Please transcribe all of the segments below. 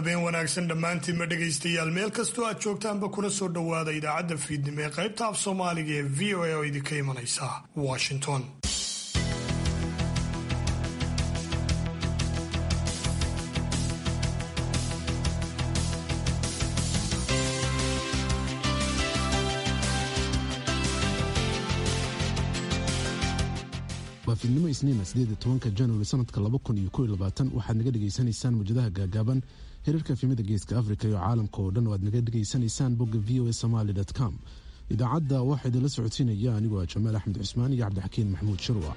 habeen wanaagsan dhammaantiinma dhegaystayaal meel kastoo aad joogtaanba kuna soo dhowaada idaacadda fiidnimo ee qaybta af soomaaliga ee v o a oo idinka imanaysa washington waa fiidnimo isniina sideed tobanka januari sanadka laba kun iyo kow iyo labaatan waxaad naga dhegaysanaysaan mawjadaha gaagaaban hirarka efimada geeska afrika iyo caalamka oo dhan oo aad naga dhegaysanaysaan bogga v o a somaly com idaacadda waxaa idinla socodsiinaya anigoo ah jamaal axmed cusmaan iyo cabdixakiin maxamuud shirwa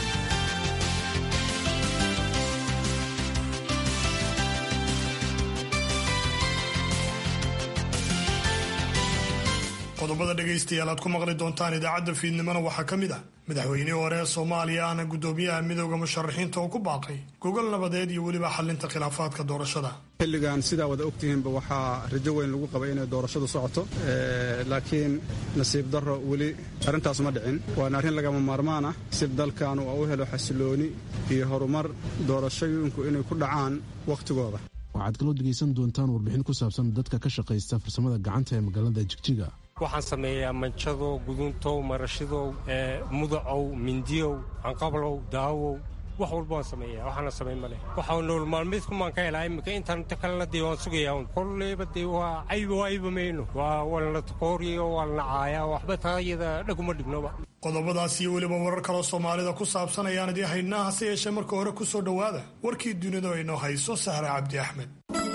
qodobada dhegaystayaal aad ku maqli doontaan idaacadda fiidnimona waxaa ka mid ah madaxweynihii hore ee soomaaliya ahna guddoomiyaha midooda musharaxiinta oo ku baaqay gogol nabadeed iyo weliba xalinta khilaafaadka doorashada xilligan sidaa wada ogtihiinba waxaa rajo weyn lagu qabay inay doorashadu socoto laakiin nasiib darro weli arrintaas ma dhicin waana arrin lagama maarmaan ah si dalkan uu u helo xasilooni iyo horumar doorashooyinku inay ku dhacaan wakhtigooda waxaad kaloo dhegaysan doontaan warbixin ku saabsan dadka ka shaqaysta farsamada gacanta ee magaalada jigjiga waxaan sameeyaa manjadow guduntow marashidow mudacow mindiyow canqablow daawow wax walba waan sameeya waxaana samayn maleh waxaa nool maalmeedkumaan ka helaa iminka intaan inta kalena dee waan sugayaa kolleyba dee waa cayba waa ayba mayno waa walna takooriyo waa lana caayaa waxba taayada dhaguma dhignoba qodobadaas iyo weliba warar kaloo soomaalida ku saabsan ayaan idii haynaa hase yeeshee marka hore ku soo dhowaada warkii dunida inoo hayso sahra cabdi axmed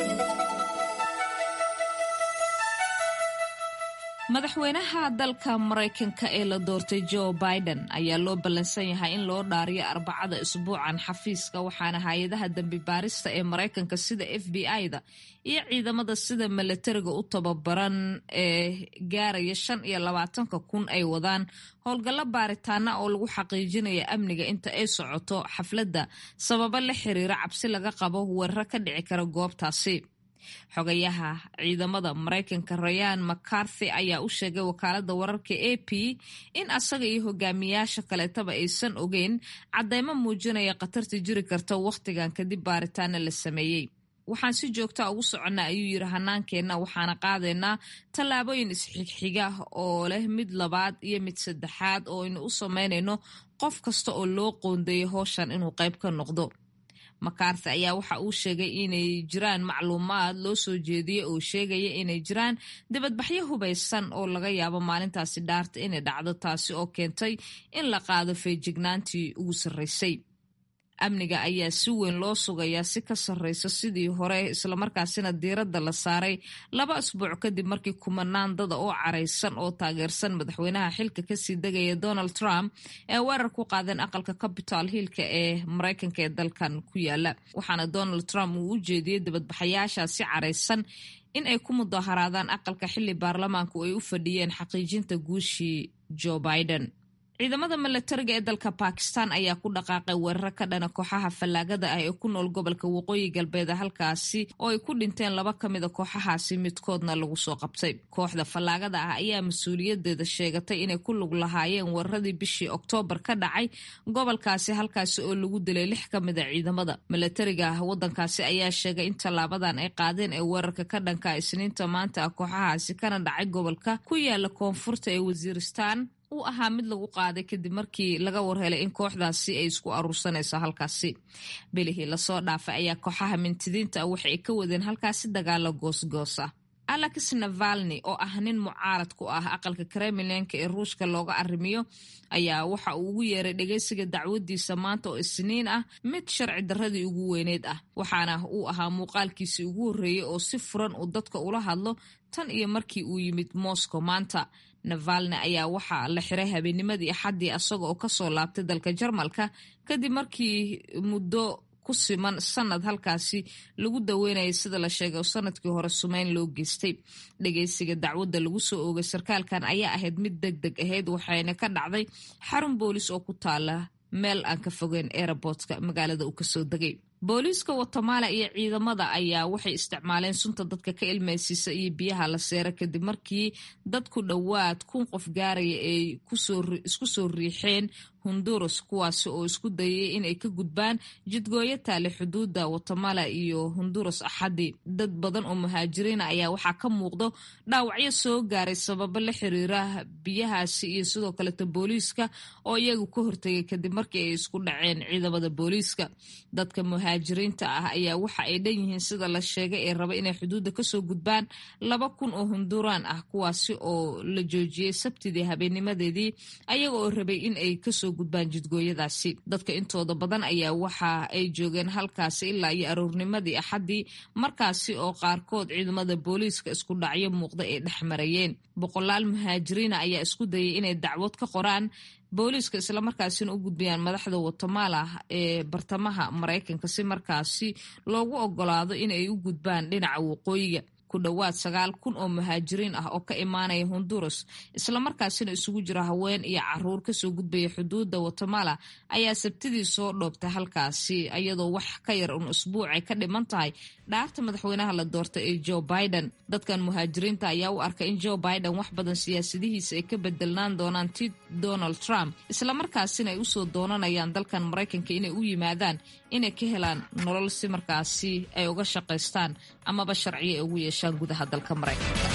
madaxweynaha dalka maraykanka ee la doortay joe biden ayaa loo ballansan yahay in loo dhaariyo arbacada isbuucan xafiiska waxaana hay-adaha dembi baarista ee maraykanka sida f b i-da iyo ciidamada sida milatariga u tababaran ee gaaraya shan iyo labaatanka kun ay wadaan howlgallo baaritaana oo lagu xaqiijinaya amniga inta ay socoto xafladda sababo la xiriira cabsi laga qabo weeraro ka dhici kara goobtaasi xogayaha ciidamada maraykanka rayaan mccarthy ayaa u sheegay wakaalada wararka a p in asaga iyo hogaamiyaasha kaleetaba aysan ogeyn cadeymo muujinaya khatarta jiri karta wakhtigan kadib baaritaana la sameeyey waxaan si joogtaa ugu soconnaa ayuu yiri hanaankeenna waxaana qaadaynaa tallaabooyin isxigxiga oo leh mid labaad iyo mid saddexaad oo aynu u sameynayno qof kasta oo loo qoondeeyay howshan inuu qayb ka noqdo makarthi ayaa waxa uu sheegay inay jiraan macluumaad loo soo jeediyey oo sheegaya inay jiraan dibadbaxyo hubaysan oo laga yaabo maalintaasi dhaarta inay dhacdo taasi oo keentay in la qaado feejignaantii ugu sarreysay amniga ayaa si weyn loo sugayaa si ka sarreysa sidii hore islamarkaasina diiradda la saaray laba asbuuc kadib markii kumanaan dada oo caraysan oo taageersan madaxweynaha xilka kasii degaya donald trump ee weerar ku qaadeen aqalka capital hillka ee maraykanka ee dalkan ku yaala waxaana donald trump uu u jeediyey dibadbaxayaashaasi caraysan in ay ku mudaharaadaan aqalka xili baarlamaanku ay u fadhiyeen xaqiijinta guushii joe biden ciidamada milatariga ee dalka bakistan ayaa ku dhaqaaqay weeraro ka dhana kooxaha fallaagada ah ee ku nool gobolka waqooyi galbeed halkaasi oo ay ku dhinteen laba ka mida kooxahaasi midkoodna lagu soo qabtay kooxda fallaagada ah ayaa mas-uuliyadeeda sheegatay inay ku lug lahaayeen weeraradii bishii oktoobar ka dhacay gobolkaasi halkaasi oo lagu dilay lix ka mida ciidamada milatariga ah wadankaasi ayaa sheegay in tallaabadan ay qaadeen ee weerarka ka dhanka isniinta maanta ah kooxahaasi kana dhacay gobolka ku yaala koonfurta ee wasiiristaan uu ahaa mid lagu qaaday kadib markii laga warhelay in kooxdaasi ay isku aruursanayso halkaasi bilihii lasoo dhaafay ayaa kooxaha mintidiinta ah waxa ay ka wadeen halkaasi dagaalo goosgoos ah alex navalni oo ah nin mucaarad ku ah aqalka kremlinka ee ruushka looga arrimiyo ayaa waxa uu ugu yeeray dhegeysiga dacwadiisa maanta oo isniin ah mid sharci darradii ugu weyneyd ah waxaana uu ahaa muuqaalkiisii ugu horreeyey oo si furan uu dadka ula hadlo tan iyo markii uu yimid moscow maanta navalni ayaa waxaa la xiray habeennimadii axaddii asaga oo kasoo laabtay dalka jarmalka kadib markii muddo ku siman sanad halkaasi lagu daweynayay sida la sheegay oo sanadkii hore sumeyn loo geystay dhegeysiga dacwadda lagu soo oogay sarkaalkan ayaa ahayd mid deg deg ahayd waxayna ka dhacday xarun boolis oo ku taala meel aan ka fogeyn aerobortka magaalada uu kasoo degay booliiska watamaala iyo ciidamada ayaa waxay isticmaaleen sunta dadka ka ilmaysiisa iyo biyaha la seera kadib markii dad ku dhowaad kun qof gaaraya ay isku soo riixeen honduras kuwaasi oo isku dayay inay ka gudbaan jidgooyo taale xuduudda watemala iyo honduras axadii dad badan oo muhaajiriina ayaa waxaa ka muuqdo dhaawacyo soo gaaray sababo la xiriira biyahaasi iyo sidoo kaleeta booliiska oo iyagu ka hortegay kadib markii ay isku dhaceen ciidamada booliiska dadka muhaajiriinta ah ayaa waxa ay dhan yihiin sida la sheegay ee raba inay xuduudda kasoo gudbaan laba kun oo honduraan ah kuwaasi oo la joojiyey sabtidii habeennimadeedii ayaga oo rabay in ay kasoo gudbaan jidgooyadaasi dadka intooda badan ayaa waxa ay joogeen halkaasi ilaa iyo aroornimadii axaddii markaasi oo qaarkood ciidamada booliiska isku dhacyo muuqda ay dhex marayeen boqolaal muhaajiriina ayaa isku dayay inay dacwad ka qoraan booliiska islamarkaasina u gudbayaan madaxda watemala ee bartamaha maraykanka si markaasi loogu ogolaado inay u gudbaan dhinaca waqooyiga ku dhowaad sagaal kun oo muhaajiriin ah oo ka imaanaya honduras islamarkaasina isugu jira haween iyo caruur kasoo gudbaya xuduudda watemala ayaa sabtidii soo dhoobtay halkaasi iyadoo wax ka yar un usbuucay ka dhiman tahay dhaarta madaxweynaha la doortay ee joe biden dadkan muhaajiriinta ayaa u arkay in joe biden wax badan siyaasadihiisa ay ka bedelnaan doonaan ti donald trump islamarkaasina ay usoo doonanayaan dalkan maraykanka inay u yimaadaan inay ka helaan nolol si markaasi ay uga shaqaystaan amaba sharciyo ay ugu yeeshaan gudaha dalka maraykanka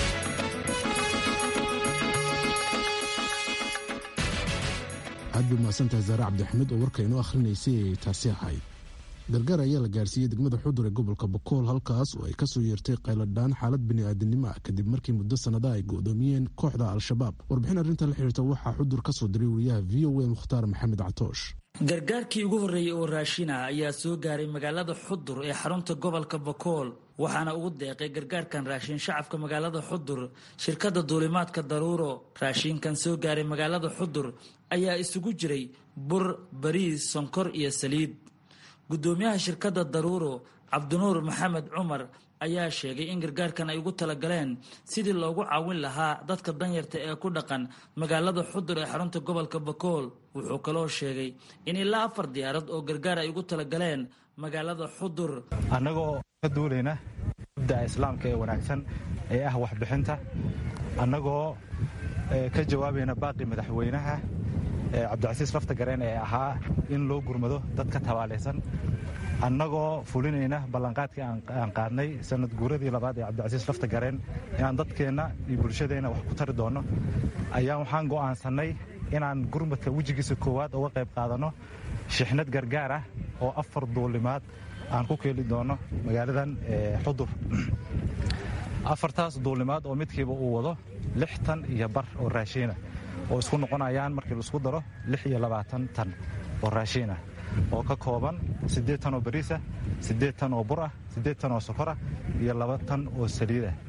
aad bay mahadsantahay zaare cabdixamiid oo warka inoo akhrinaysay ay taasi ahayd gargaar ayaa la gaarsiiyey degmada xudur ee gobolka bokool halkaas oo ay kasoo yeertay qayladhaan xaalad bini'aadanimo ah kadib markii muddo sannada ay go'doomiyeen kooxda al-shabaab warbixin arrinta la xiriirta waxaa xudur ka soo diray wariyaha v o a mukhtaar maxamed catoosh gargaarkii ugu horreeyey oo raashin ah ayaa soo gaaray magaalada xudur ee xarunta gobolka bokool waxaana ugu deeqay gargaarkan raashin shacabka magaalada xudur shirkadda duulimaadka daruuro raashinkan soo gaaray magaalada xudur ayaa isugu jiray bur bariis sonkor iyo saliid guddoomiyaha shirkadda daruuro cabdinuur maxamed cumar ayaa sheegay in gargaarkan ay ugu talagaleen sidii loogu caawin lahaa dadka danyarta ee ku dhaqan magaalada xudur ee xarunta gobolka bakool wuxuu kaloo sheegay in ilaa afar diyaarad oo gargaar ay ugu talagaleen magaalada xudur annagoo ka duulayna mabda'a islaamka ee wanaagsan ee ah waxbixinta annagoo ka jawaabayna baaqi madaxweynaha cabdicasiis lafta gareen ee ahaa in loo gurmado dadka tabaalaysan annagoo fulinayna ballanqaadkii aan qaadnay sanad guuradii labaad ee cabdicasiis lafta gareen inaan dadkeenna iyo bulshadeenna wax ku tari doonno ayaa waxaan go'aansannay inaan gurmadka wejigiisa koowaad uga qayb qaadanno shixnad gargaar ah oo afar duulimaad aan ku keeli doonno magaaladan xudur afartaas duulimaad oo midkiiba uu wado lixtan iyo bar oo raashiina oo isku noqonayaan markii laisku daro lix iyo labaatan tan oo raashiin ah oo ka kooban siddeed tan oo bariisah siddeed tan oo bur ah siddeed tan oo sokorah iyo laba tan oo saliid ah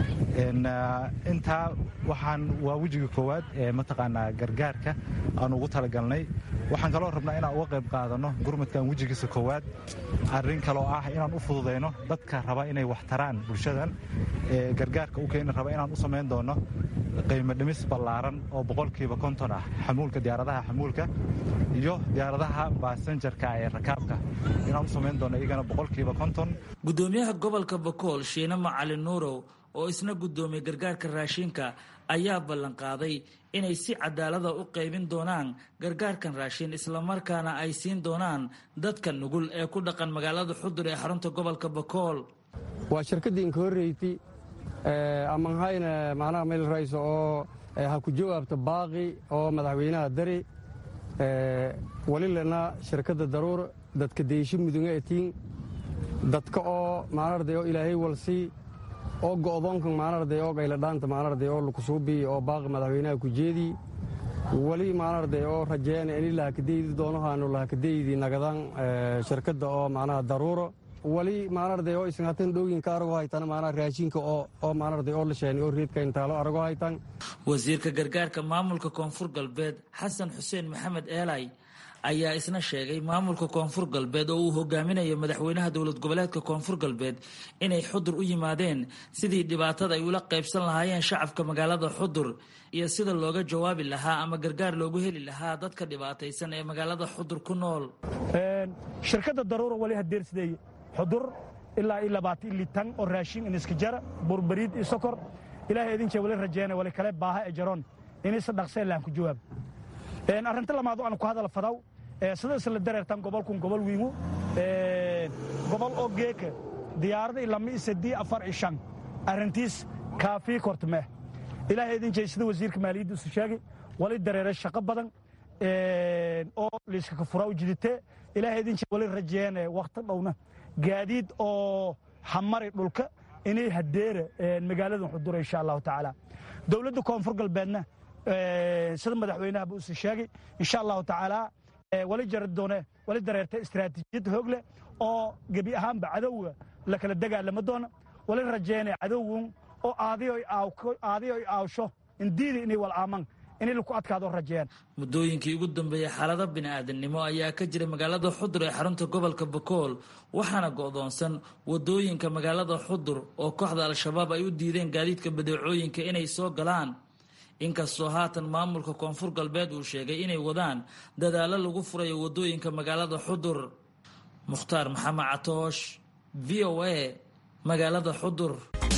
intaa waxaan waa wejiga koowaad ee mataqaanaa gargaarka aan ugu talagalnay waxaan kaloo rabnaa inaan uga qayb qaadanno gurmadkan wejigiisa koowaad arrin kaloo ah inaan u fududayno dadka raba inay wax taraan bulshadan ee gargaarka u keeni raba inaan u samayn doonno qiimo dhimis ballaaran oo boqolkiiba konton ah xamuulka diyaaradaha xamuulka iyo diyaaradaha baasanjarka ee rakaabka inaan u samayn doonno iyagana boqolkiiba konton guddoomiyaha gobolka bakool shiine macalin nuurow oo isna guddoomiyey gargaarka raashinka ayaa ballanqaaday inay si cadaalada u qaybin doonaan gargaarkan raashin islamarkaana ay siin doonaan dadka nugul ee ku dhaqan magaalada xudur ee xarunta gobolka bakool waa shirkaddii inka horreyti amanhayna macnaha meel rayso oo ha ku jawaabta baaqi oo madaxweynaha dari walilana shirkadda daruur dadka deysho mudunga etiin dadka oo maanarday oo ilaahay walsii oo go'doonkan maanarday oo qayladhaanta maanarday oo lukusuubii oo baaqi madaxweynaha ku jeedii wali maanarday oo rajeena ini lahakadeydi doonohaanu lahakadeydi nagadan shirkadda oo macnaha daruuro wali maanarday oo isan hatan dhooginka arago haytan maanaa raashinka oo oo maanarday oo la sheeni oo reedka intaalo arago haytan wasiirka gargaarka maamulka koonfur galbeed xasan xuseen maxamed eelay ayaa isna sheegay maamulka koonfur galbeed oo uu hogaaminayo madaxweynaha dowlad goboleedka koonfur galbeed inay xudur u yimaadeen sidii dhibaatada ay ula qaybsan lahaayeen shacabka magaalada xudur iyo sida looga jawaabi lahaa ama gargaar loogu heli lahaa dadka dhibaataysan ee magaalada xudur ku nool shirkadda daruura wali hadeersideey xudur ilaa iyo labaatan ili tan oo raashin iniska jara burbariid iyo sokor ilaahay idinkee wali rajeena wali kale baaha ee jaroon inaysa dhaqseen lahan ku jawaab arrinta lamaad oo aan ku hadal fadaw sida isla dareertan gobolkun gobol wiingu gobol oo geeka diyaaraday lama isadii afar ishan arrintiis kaafii kortmee ilaahay idin jey sida wasiirka maaliyadda isu sheegay wali dareere shaqo badan oo liiskaka furaa u jiditee ilaahay idin jey wali rajeene wakhti dhowna gaadiid oo hamari dhulka inay hadeera magaalada xudura insha allahu tacaala dowladda koonfur galbeedna sida madaxweynahaba usi sheegay insha allahu tacaala wali jari doone wali dareerta istaraatiijiyad hoog leh oo gebi ahaanba cadowga la kala dagaalama doona wali rajeene cadowgun oo aadiyo ay aawsho indiida inay wal aaman inay laku adkaado rajeeyaan muddooyinkii ugu dambeeyey xaalado bini'aadamnimo ayaa ka jira magaalada xudur ee xarunta gobolka bakool waxaana go'doonsan wadooyinka magaalada xudur oo kooxda al-shabaab ay u diideen gaadiidka badeecooyinka inay soo galaan inkastoo haatan maamulka koonfur galbeed uu sheegay inay wadaan dadaallo lagu furayo wadooyinka magaalada xudur mukhtaar maxamed catoosh v o a magaalada xudur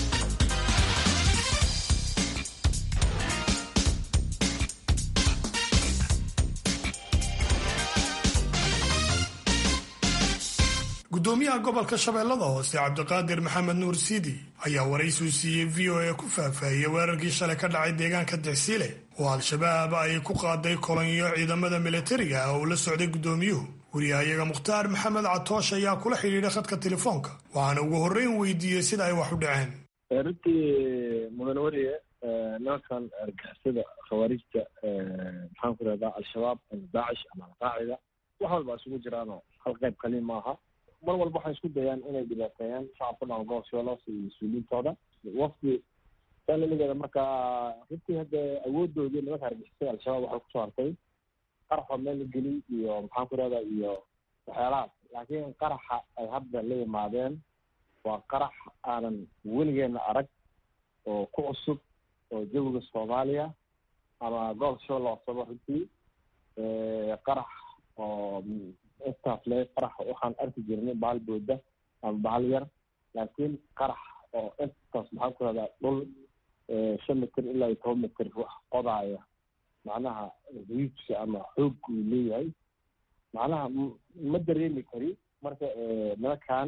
gudoomiyaha gobolka shabeellada hoose cabdiqaadir maxamed nuur siidi ayaa waraysiu siiyey v o a ku faahfaahiyey weerarkii shalay ka dhacay deegaanka dexsiile oo al-shabaab ay ku qaaday kolonyo ciidamada milatariga ah oo la socday gudoomiyuhu wariyahayaga mukhtaar maxamed catoosh ayaa kula xidhiidhay khadka telefoonka waxaana ugu horreyn weydiiyey sida ay wax u dhaceen runtii mudan wariye nimankan argixisada khawaarijta maxaan ku rahdaa al-shabaab ama daacish ama alqaacida wax walba isugu jiraanoo hal qayb kaliin maaha mar walba waxay isku dayaan inay dhibaateeyaan shacabka dhan gobol shabeelos iyo mas-uuliyiintooda wafdi salaligeeda markaa runtii hadda awoodoodii nimanka argixisada al-shabaab waxay kusoo hartay qaraxoo meel la geliy iyo maxaan ku rahdaa iyo waxyaalahaas laakiin qaraxa ay hadda la yimaadeen waa qarax aanan weligeena arag oo ku cusub oo jawiga soomaaliya ama gobol shabeelloosaba runtii qarax oo intaas le qarax waxaan arki jirnay bahal booda ama bahal yar laakiin qarax oo intaas maxaan ku rahdaa dhul shan mitir ilaa iyo toban mitir wax qodaaya macnaha riijka ama xoog uu leeyahay macnaha ma dareemi kari marka nimankan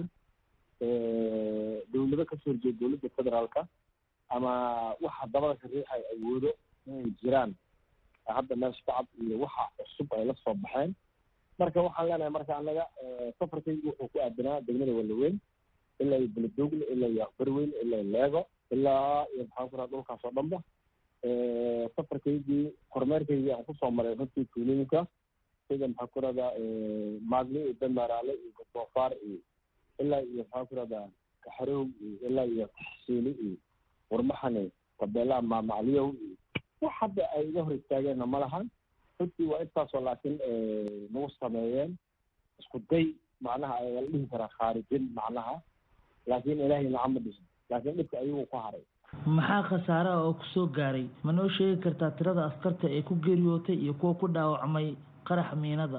dowlado kasoo horjeeda dowladda federaalka ama waxa dabada ka riixay awoodo inay jiraan hadda meesha shacab iyo waxa cusub ay la soo baxeen marka waxaan leenahay marka anaga safarkaygu wuxuu ku aadanaa degmada walaweyn ilaa iyo beledoogle ilaa iyo aqbarweyn ilaa iyo leego ilaa iyo maxaan ku raha dhulkaas oo dhanba safarkaygii kormeerkaygii aan kusoo maray runtii tuulooyinka sida maxaan ku rahdaa maadli iyo damaaraale iyo gotoofaar iyo ilaa iyo maxaan ku rahdaa kaxarow iyo ilaa iyo taxsiili iyo warmaxane tabeelaha maamacliyow iyo wax hadda ay iga hor istaageenna ma lahan runtii waa intaasoo laakiin nagu sameeyeen isku day macnaha ayaa la dhihi karaa khaarijin macnaha laakiin ilaahay nacama dhihin laakiin dhibka ayagu ku haray maxaa khasaaraha oo kusoo gaaray ma noo sheegi kartaa tirada askarta ee ku geeriyootay iyo kuwa ku dhaawacmay qaraxa miinada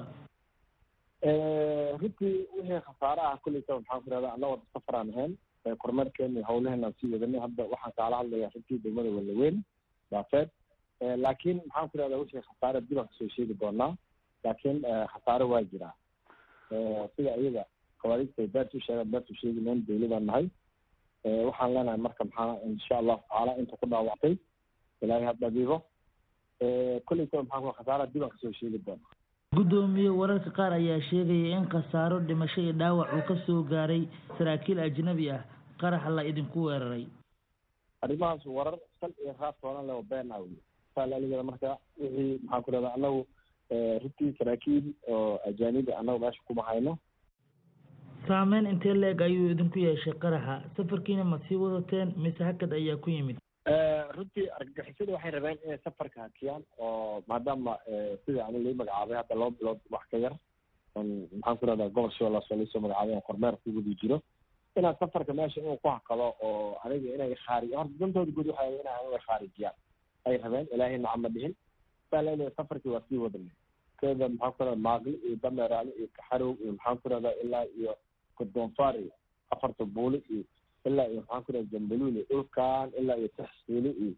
runtii wixii khasaare ah kulleytaba maxaan ku rahdaa anna wada safaraan ahayn kormeerkeena iyo hawlaheen aan sii wadanay hadda waxaan kaala hadlayaa runtii degmada walaweyn daafeed laakiin maxaan ku rahdaa wixii khasaare dib aan kasoo sheegi doonaa laakiin khasaare waa jiraa sida iyaga khawaarijta ay beertu sheegaan beertu sheegi mayn dowladaan nahay waxaan leenahay marka maxaa insha allahu tacaala inta ku dhaawactay ilaahay ha dhabiibo kolleytaba maxaan ku khasaaraha dib aan kasoo sheegi doonaa guddoomiye wararka qaar ayaa sheegaya in khasaaro dhimasho iyo dhaawac uu ka soo gaaray saraakiil ajnabi ah qaraxa la idinku weeraray arrimahaas warar sal iyo raas toonan leh oo been ah wey saalaaligeeda marka wixii maxaan ku rahdaa anagu runtii saraakiil oo ajaanibi anagu meesha kuma hayno saameyn intee leeg ayuu idinku yeeshay qaraxa safarkiina ma sii wadateen mise hakad ayaa ku yimid runtii argagixisada waxay rabeen inay safarka hakiyaan oo maadaama sida ani lai magacaabay hadda laba bilood wax ka yar maxaan ku rahdaa gobol shabeellaas oo laisoo magacaabay aan kormeer ku wadi jiro inaan safarka meesha inuu ku hakado oo aniga inay khaarij horta dantooda guud waxay ina inay khaarijiyaan ay rabeen ilaahay nacama dhihin saa leedahay safarkii waa sii wadanay keeda maxaan ku rahdaa maaqli iyo dameeraale iyo kaxarow iyo maxaan ku rahdaa ilaa iyo godoonfaar iyo afarta buuli iyo ilaa iyo maxaan ku rahdaa jambaluul iyo dhulkan ilaa iyo taxsiili iyo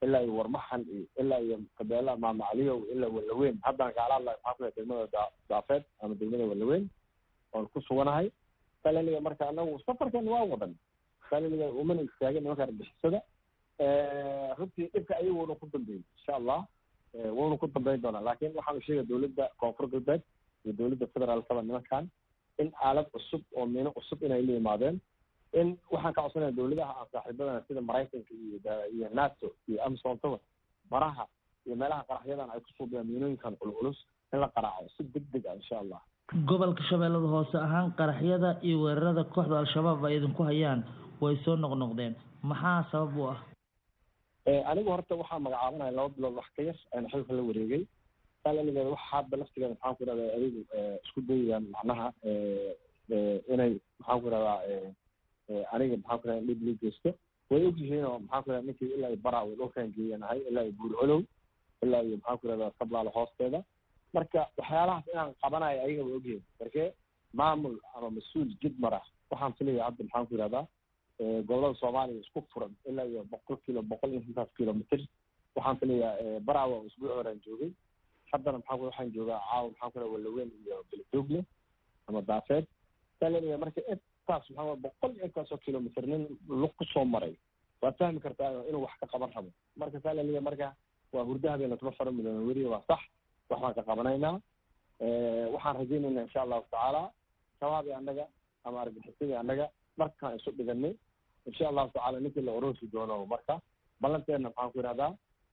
ilaa iyo warmaxan iyo ilaa iyo kabeela maamacliyow ilaa walaweyn haddaan kaala hadlayo maxaa ku degmada daafeed ama degmada walaweyn oon ku suganahay salaliga marka anagu safarkan waa wadan salaliga umana istaagin nimanka arbixisada runtii dhibka ayaguna ku dambeeyey insha allah wuuna ku dambeyn doonaa laakiin waxaanu sheegaya dowladda koonfur galbeed iyo dowladda federaalkaba nimankan in aalad cusub oo miino cusub inay la yimaadeen in waxaan ka codsanaya dowladaha aan saaxiibadana sida maraykanka iyo iyo nato iyo amsontaba maraha iyo meelaha qaraxyadan ay kusuubiyaan miinooyinkan culculus in la qaraaco si deg deg ah insha allah gobolka shabeellada hoose ahaan qaraxyada iyo weerarada kooxda al-shabaab ay idinku hayaan way soo noqnoqdeen maxaa sabab u ah anigu horta waxaa magacaabanaya laba bilood wax ka yar aan xilka la wareegay salaligeeda waxa hadda laftigeeda maxaan ku irahdaa adigu isku dayayaan macnaha inay maxaan ku irahdaa aniga maxaan ku irahdaa dhib lii geysto way ogyihiin oo maxaan ku irahdaa ninkii ilaa iyo baraawe dhulkaan geeyanahay ilaa iyo buur colow ilaa iyo maxaan ku irahdaa sablaalo hoosteeda marka waxyaalahaas inaan qabanayo ayaga way ogyihiin marke maamul ama mas-uul jid mara waxaan filaya hadda maxaan ku irahdaa gobolada soomaaliya isku furan ilaa iyo boqol kilo boqol iyo intaas kilomitr waxaan filayaa baraawa oo isbuuc horaan joogay haddana maxaa ku waxaan joogaa caawa maxaan ku irahdaa walaweyn iyo beledoogle ama daafeed salaliga marka intaas maxaa boqol iyo intaasoo kilomitr nin lug kusoo maray waad fahmi kartaa inuu wax ka qaban rabo marka salaliga marka waa hurda habeena tuba fara midoona weriya waa sax wax baan ka qabanaynaa waxaan rajaynaynaa insha allahu tacaala shabaabii annaga ama argaxisadii annaga markaan isu dhiganay insha allahu tacala ninkii la oroosi doono marka ballanteena maxaan ku yidhahdaa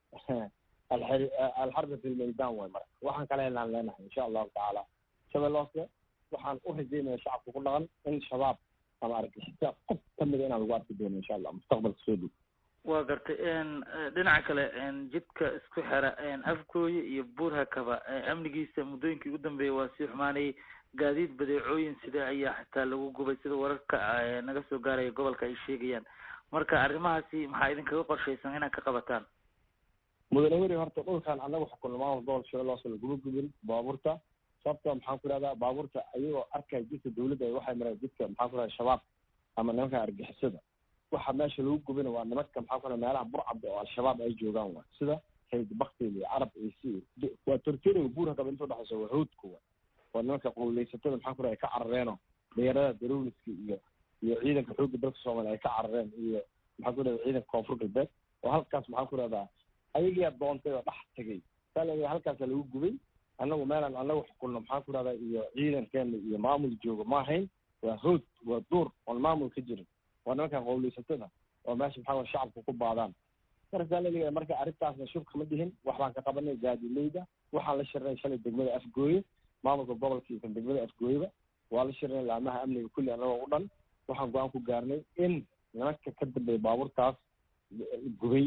alxarbi fi lmaydan way marka waxaan kala helaan leenahay insha allahu tacaala shabeeloose waxaan u rajaynaya shacabka ku dhaqan in shabaab ama argixisa qof kamida inaan lagu arki doono insha allah mustaqbalka soo dhow waa gartay dhinaca kale jidka isku xera afgooye iyo buurhakaba amnigiisa muddooyinkii ugu dambeeyay waa sii xumaanayay gaadiid badeecooyin sida ayaa xitaa lagu gubay sida wararka naga soo gaaraya gobolka ay sheegayaan marka arrimahaasi maxaa idinkaga qorshaysan inaad ka qabataan mudane weri horta dhulkan annaga xukunno maamul gobol shabeeloose laguma gubin baabuurta sababto maxaan ku ihahdaa baabuurta ayagoo arkaya jidka dawladda waxay mareen jidka maxaan ku ihahda shabaab ama nimanka argixisada waxa meesha lagu gubina waa nimanka maxaa ku ihahda meelaha burcabda oo al-shabaab ay joogaan wa sida hayd baktil iyo carab iyo si waa tortoriga buurhakaba inta udhexaysa waa hoodka wa waa nimanka qowleysatada maxaa ku ihahda ay ka carareeno dhalinyarada darowliska iyo iyo ciidanka xoogga dalka soomaaliya ay ka carareen iyo maxaa ku ihahda ciidanka koonfur galbeed oo halkaas maxaan ku ihahdaa ayagiyaa doontay oo dhex tegay salaliga halkaasa lagu gubay annagu meelaan annagu xukunno maxaan ku ihahdaa iyo ciidankeena iyo maamul joogo ma ahayn waa hood waa duur oon maamul ka jirin waa nimankan qowleysatada oo meesha maxaa shacabka ku baadaan marka salaliga marka arrintaasna shubka ma dhihin wax baan ka qabanay gaadileyda waxaan la shirnay shalay degmada afgooye maamulka gobolka iyo kan degmada afgooyeba waa la shirnay laamaha amniga kulli annagoo u dhan waxaan go-aan ku gaarnay in nimanka ka dambeeya baabuurtaas gubay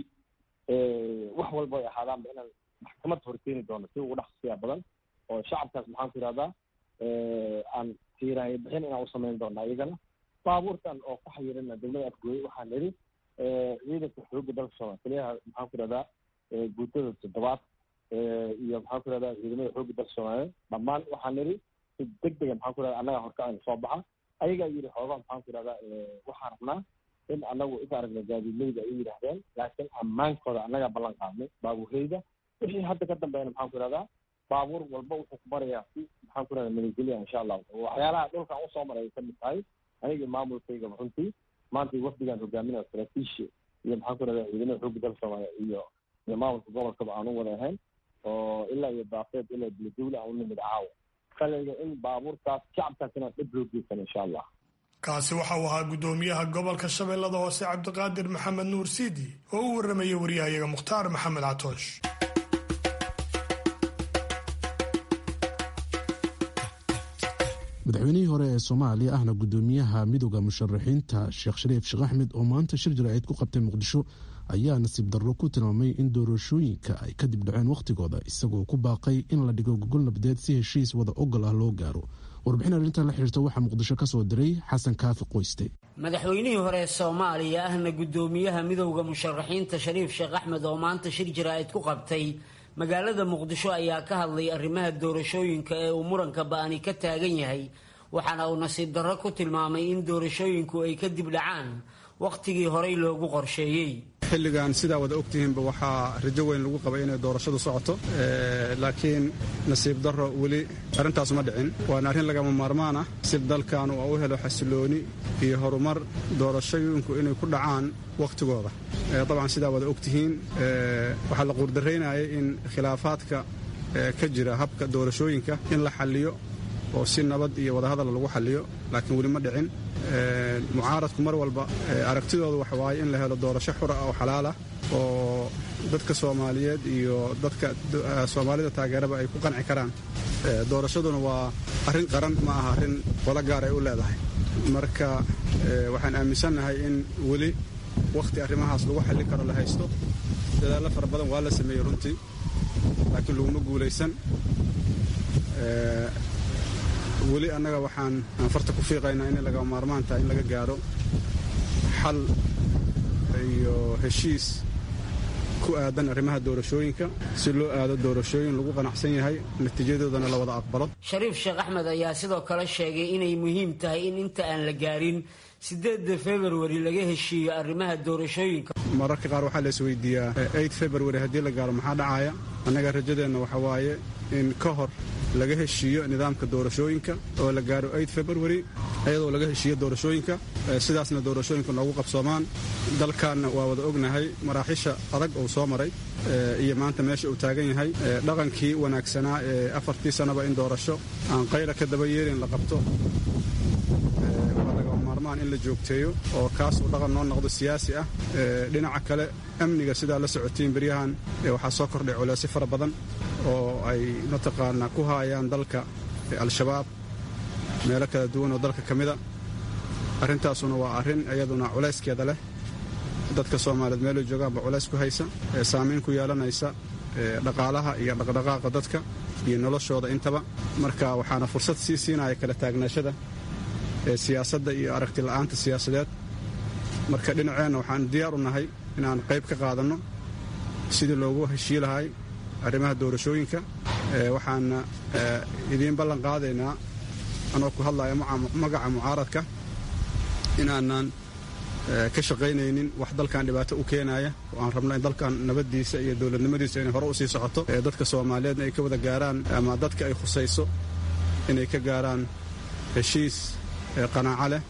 wax walba ay ahaadaanba inaan maxkamad horkeeni doono si ugu dhaqsiya badan oo shacabkaas maxaan ku ihahdaa aan tiiraanya bixin inaan usamayn doona iyagana baabuurtan oo ku xayirina degmada afgooye waxaan nidhi ciidanka xoogga dalka soomaaliya taliyaha maxaan ku ihahdaa guutada toddobaad iyo maxaan ku ihahdaa ciidamada xoogga dalka soomaaliya dhammaan waxaan nidhi si deg dega maxaan ku ihahdaa annaga horkacayna soo baxa ayagaa yidhi xoogaa maxaan ku ihahdaa waxaan rabnaa in anagu inta aragna gaadiidleyda ay yidhaahdeen laakiin ammaankooda annagaa ballan qaadnay baabuurleyda wixii hadda ka dambeeyna maxaan ku ihahdaa baabuur walba wuxuu ku marayaa si maxaan ku ihahdaa nabadgelya insha allah waxyaalaha dhulkan usoo maray ay kamid tahay anigii maamulkaygaba runtii maanta wafdigaan hogaaminaya saraakiisha iyo maxaan ku ihahdaa ciidamada xoogga dalka soomaaliya iyo iyo maamulka gobolkaba aan u wada ahayn oo ilaa iyo daafeed ilaa beledowle aan u nimid caawa kaliga in baabuurtaas shacabkaas inaan dhib loo geysan insha allah kaasi waxa uu ahaa guddoomiyaha gobolka shabeellada hoose cabdiqaadir maxamed nuur siidi oo u warramaya wariyahayaga mukhtaar maxamed catoosh madaxweynihii hore ee soomaaliya ahna guddoomiyaha midooda musharaxiinta sheekh shariif sheekh axmed oo maanta shir jaraa'id ku qabtay muqdisho ayaa nasiib darro ku tilmaamay in doorashooyinka ay kadib dhaceen wakhtigooda isagoo ku baaqay in la dhigo gogol nabadeed si heshiis wada ogol ah loo gaaro warbixin arrintan la xiriirta waxaa muqdisho ka soo diray xasan kaafi qoyste madaxweynihii hore ee soomaaliya ahna guddoomiyaha midowda musharaxiinta shariif sheekh axmed oo maanta shir jaraa'id ku qabtay magaalada muqdisho ayaa ka hadlay arrimaha doorashooyinka ee uu muranka ba'ani ka taagan yahay waxaana uu nasiib darro ku tilmaamay in doorashooyinku ay kadib dhacaan wakhtigii horey loogu qorsheeyey xilligan sidaa wada ogtihiinba waxaa rajo weyn lagu qabay inay doorashadu socoto laakiin nasiib darro weli arrintaas ma dhicin waana arrin lagama maarmaan ah si dalkan uu u helo xasilooni iyo horumar doorashooyinku inay ku dhacaan wakhtigooda dabcan sidaa wada ogtihiin waxaa la quurdaraynayay in khilaafaadka ka jira habka doorashooyinka in la xalliyo oo si nabad iyo wadahadal lagu xalliyo laakiin weli ma dhicin mucaaradku mar walba aragtidoodu waxa waaye in la helo doorasho xura oo xalaalah oo dadka soomaaliyeed iyo dadka soomaalida taageeraba ay ku qanci karaan doorashaduna waa arrin qaran ma aha arrin qolo gaar ay u leedahay marka waxaan aaminsannahay in weli wakhti arrimahaas lagu xallin karo la haysto dadaallo fara badan waa la sameeyey runtii laakiin laguma guulaysan weli annaga waxaan farta ku fiiqaynaa inay laga maarmaan tahay in laga gaaro xal iyo heshiis ku aadan arrimaha doorashooyinka si loo aado doorashooyin lagu qanacsan yahay natiijadoodana la wada aqbalo shariif sheekh axmed ayaa sidoo kale sheegay inay muhiim tahay in inta aan la gaarin sideedda februari laga heshiiyo arrimaha doorashooyinka mararka qaar waxaa la isweydiiyaa eid februari haddii la gaaro maxaa dhacaya annaga rajadeenna waxa waaye in ka hor laga heshiiyo nidaamka doorashooyinka oo la gaaro eid februari iyadoo laga heshiiyo doorashooyinka sidaasna doorashooyinka noogu qabsoomaan dalkanna waa wada ognahay maraaxiisha adag uu soo maray iyo maanta meesha uu taagan yahay dhaqankii wanaagsanaa ee afartii sannaba in doorasho aan qayla ka daba yeelin la qabto waa laga maarmaan in la joogteeyo oo kaas uu dhaqan noo noqdo siyaasi ah dhinaca kale amniga sidaa la socotiin beryahan waxaa soo kordhay culeysyo fara badan oo ay mataqaanaa ku haayaan dalka al-shabaab meelo kala duwan oo dalka ka mida arrintaasuna waa arrin iyaduna culayskeeda leh dadka soomaaliyeed meelay joogaanba culays ku haysa saamayn ku yeelanaysa dhaqaalaha iyo dhaqdhaqaaqa dadka iyo noloshooda intaba marka waxaana fursad sii siinaya kala taagnaashada siyaasadda iyo aragti la'aanta siyaasadeed marka dhinaceenna waxaan diyaar u nahay inaan qayb ka qaadanno sidii loogu heshii lahay arrimaha doorashooyinka waxaana idiin ballan qaadaynaa anoo ku hadlaya magaca mucaaradka inaanan ka shaqaynaynin wax dalkan dhibaato u keenaya oo aan rabno in dalkan nabaddiisa iyo dowladnimadiisa inay hore u sii socoto dadka soomaaliyeedna ay ka wada gaaraan ama dadka ay khusayso inay ka gaaraan heshiis qanaaco leh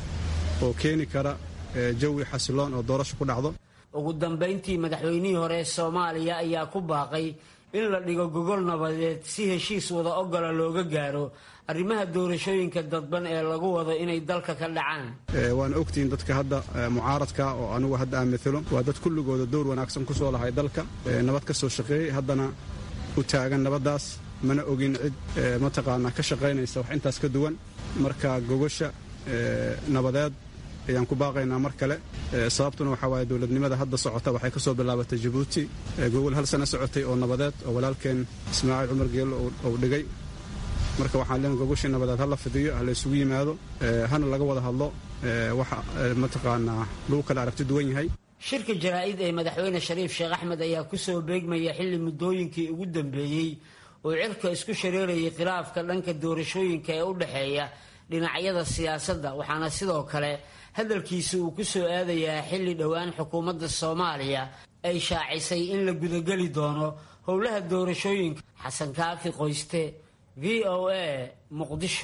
oo keeni kara jawi xasiloon oo doorasho ku dhacdo ugu dambayntii madaxweynihii hore ee soomaaliya ayaa ku baaqay in la dhigo gogol nabadeed si heshiis wada ogola looga gaaro arrimaha doorashooyinka dadban ee lagu wado inay dalka ka dhacaan waana ogtihiin dadka hadda mucaaradka oo anugu hadda aan matalo waa dad kulligooda dowr wanaagsan ku soo lahay dalka nabad ka soo shaqeeyey haddana u taagan nabaddaas mana ogin cid mataqaanaa ka shaqaynaysa wax intaas ka duwan marka gogosha nabadeed ayaan ku baaqaynaa mar kale sababtuna waxaa waaye dowladnimada hadda socota waxay ka soo bilaabatay jabuuti gogol hal sano socotay oo nabadeed oo walaalkeen ismaaciil cumar geello uu dhigay marka waxaan leen gogoshii nabadeed ha la fidiyo ha la isugu yimaado hana laga wada hadlo waxa mataqaanaa lagu kala aragti duwan yahay shirka jaraa'id ee madaxweyne shariif sheekh axmed ayaa ku soo beegmaya xilli muddooyinkii ugu dambeeyey oo cirka isku shareerayay khilaafka dhanka doorashooyinka ee u dhexeeya dhinacyada siyaasadda waxaana sidoo kale hadalkiisa uu ku soo aadayaa xilli dhowaan xukuumadda soomaaliya ay shaacisay in la gudageli doono howlaha doorashooyinka xasan kaafi qoyste v o a muqdisho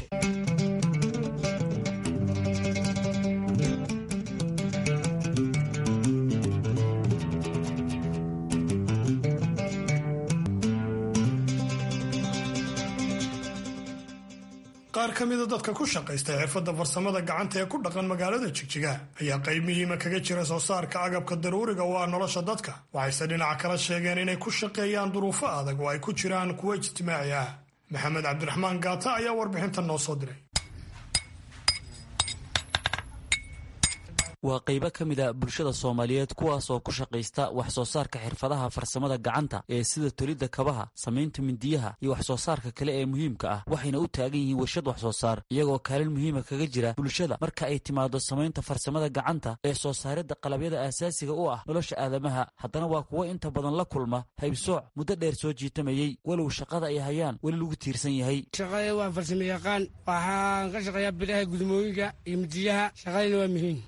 qaar ka mida dadka ku shaqaysta xirfadda farsamada gacanta ee ku dhaqan magaalada jigjiga ayaa qayb muhiima kaga jira soo saarka agabka daruuriga oo ah nolosha dadka waxayse dhinaca kala sheegeen inay ku shaqeeyaan duruufo adag oo ay ku jiraan kuwo ijtimaaci ah maxamed cabdiraxmaan gaata ayaa warbixintan noo soo diray waa qaybo ka mid a bulshada soomaaliyeed kuwaas oo ku shaqaysta wax soo saarka xirfadaha farsamada gacanta ee sida tolidda kabaha samaynta mindiyaha iyo wax soo saarka kale ee muhiimka ah waxayna u taagan yihiin warshad wax soo saar iyagoo kaalin muhiima kaga jira bulshada marka ay timaado samaynta farsamada gacanta ee soo saaridda qalabyada aasaasiga u ah nolosha aadamaha haddana waa kuwo inta badan la kulma haybsooc muddo dheer soo jiitamayey walow shaqada ay hayaan weli lagu tiirsan yahay shaqada waa farsamo yaqaan waxaan ka shaqeeyaa bilaha gudmooyinka iyo midiyaha shaqadayna waa muhiim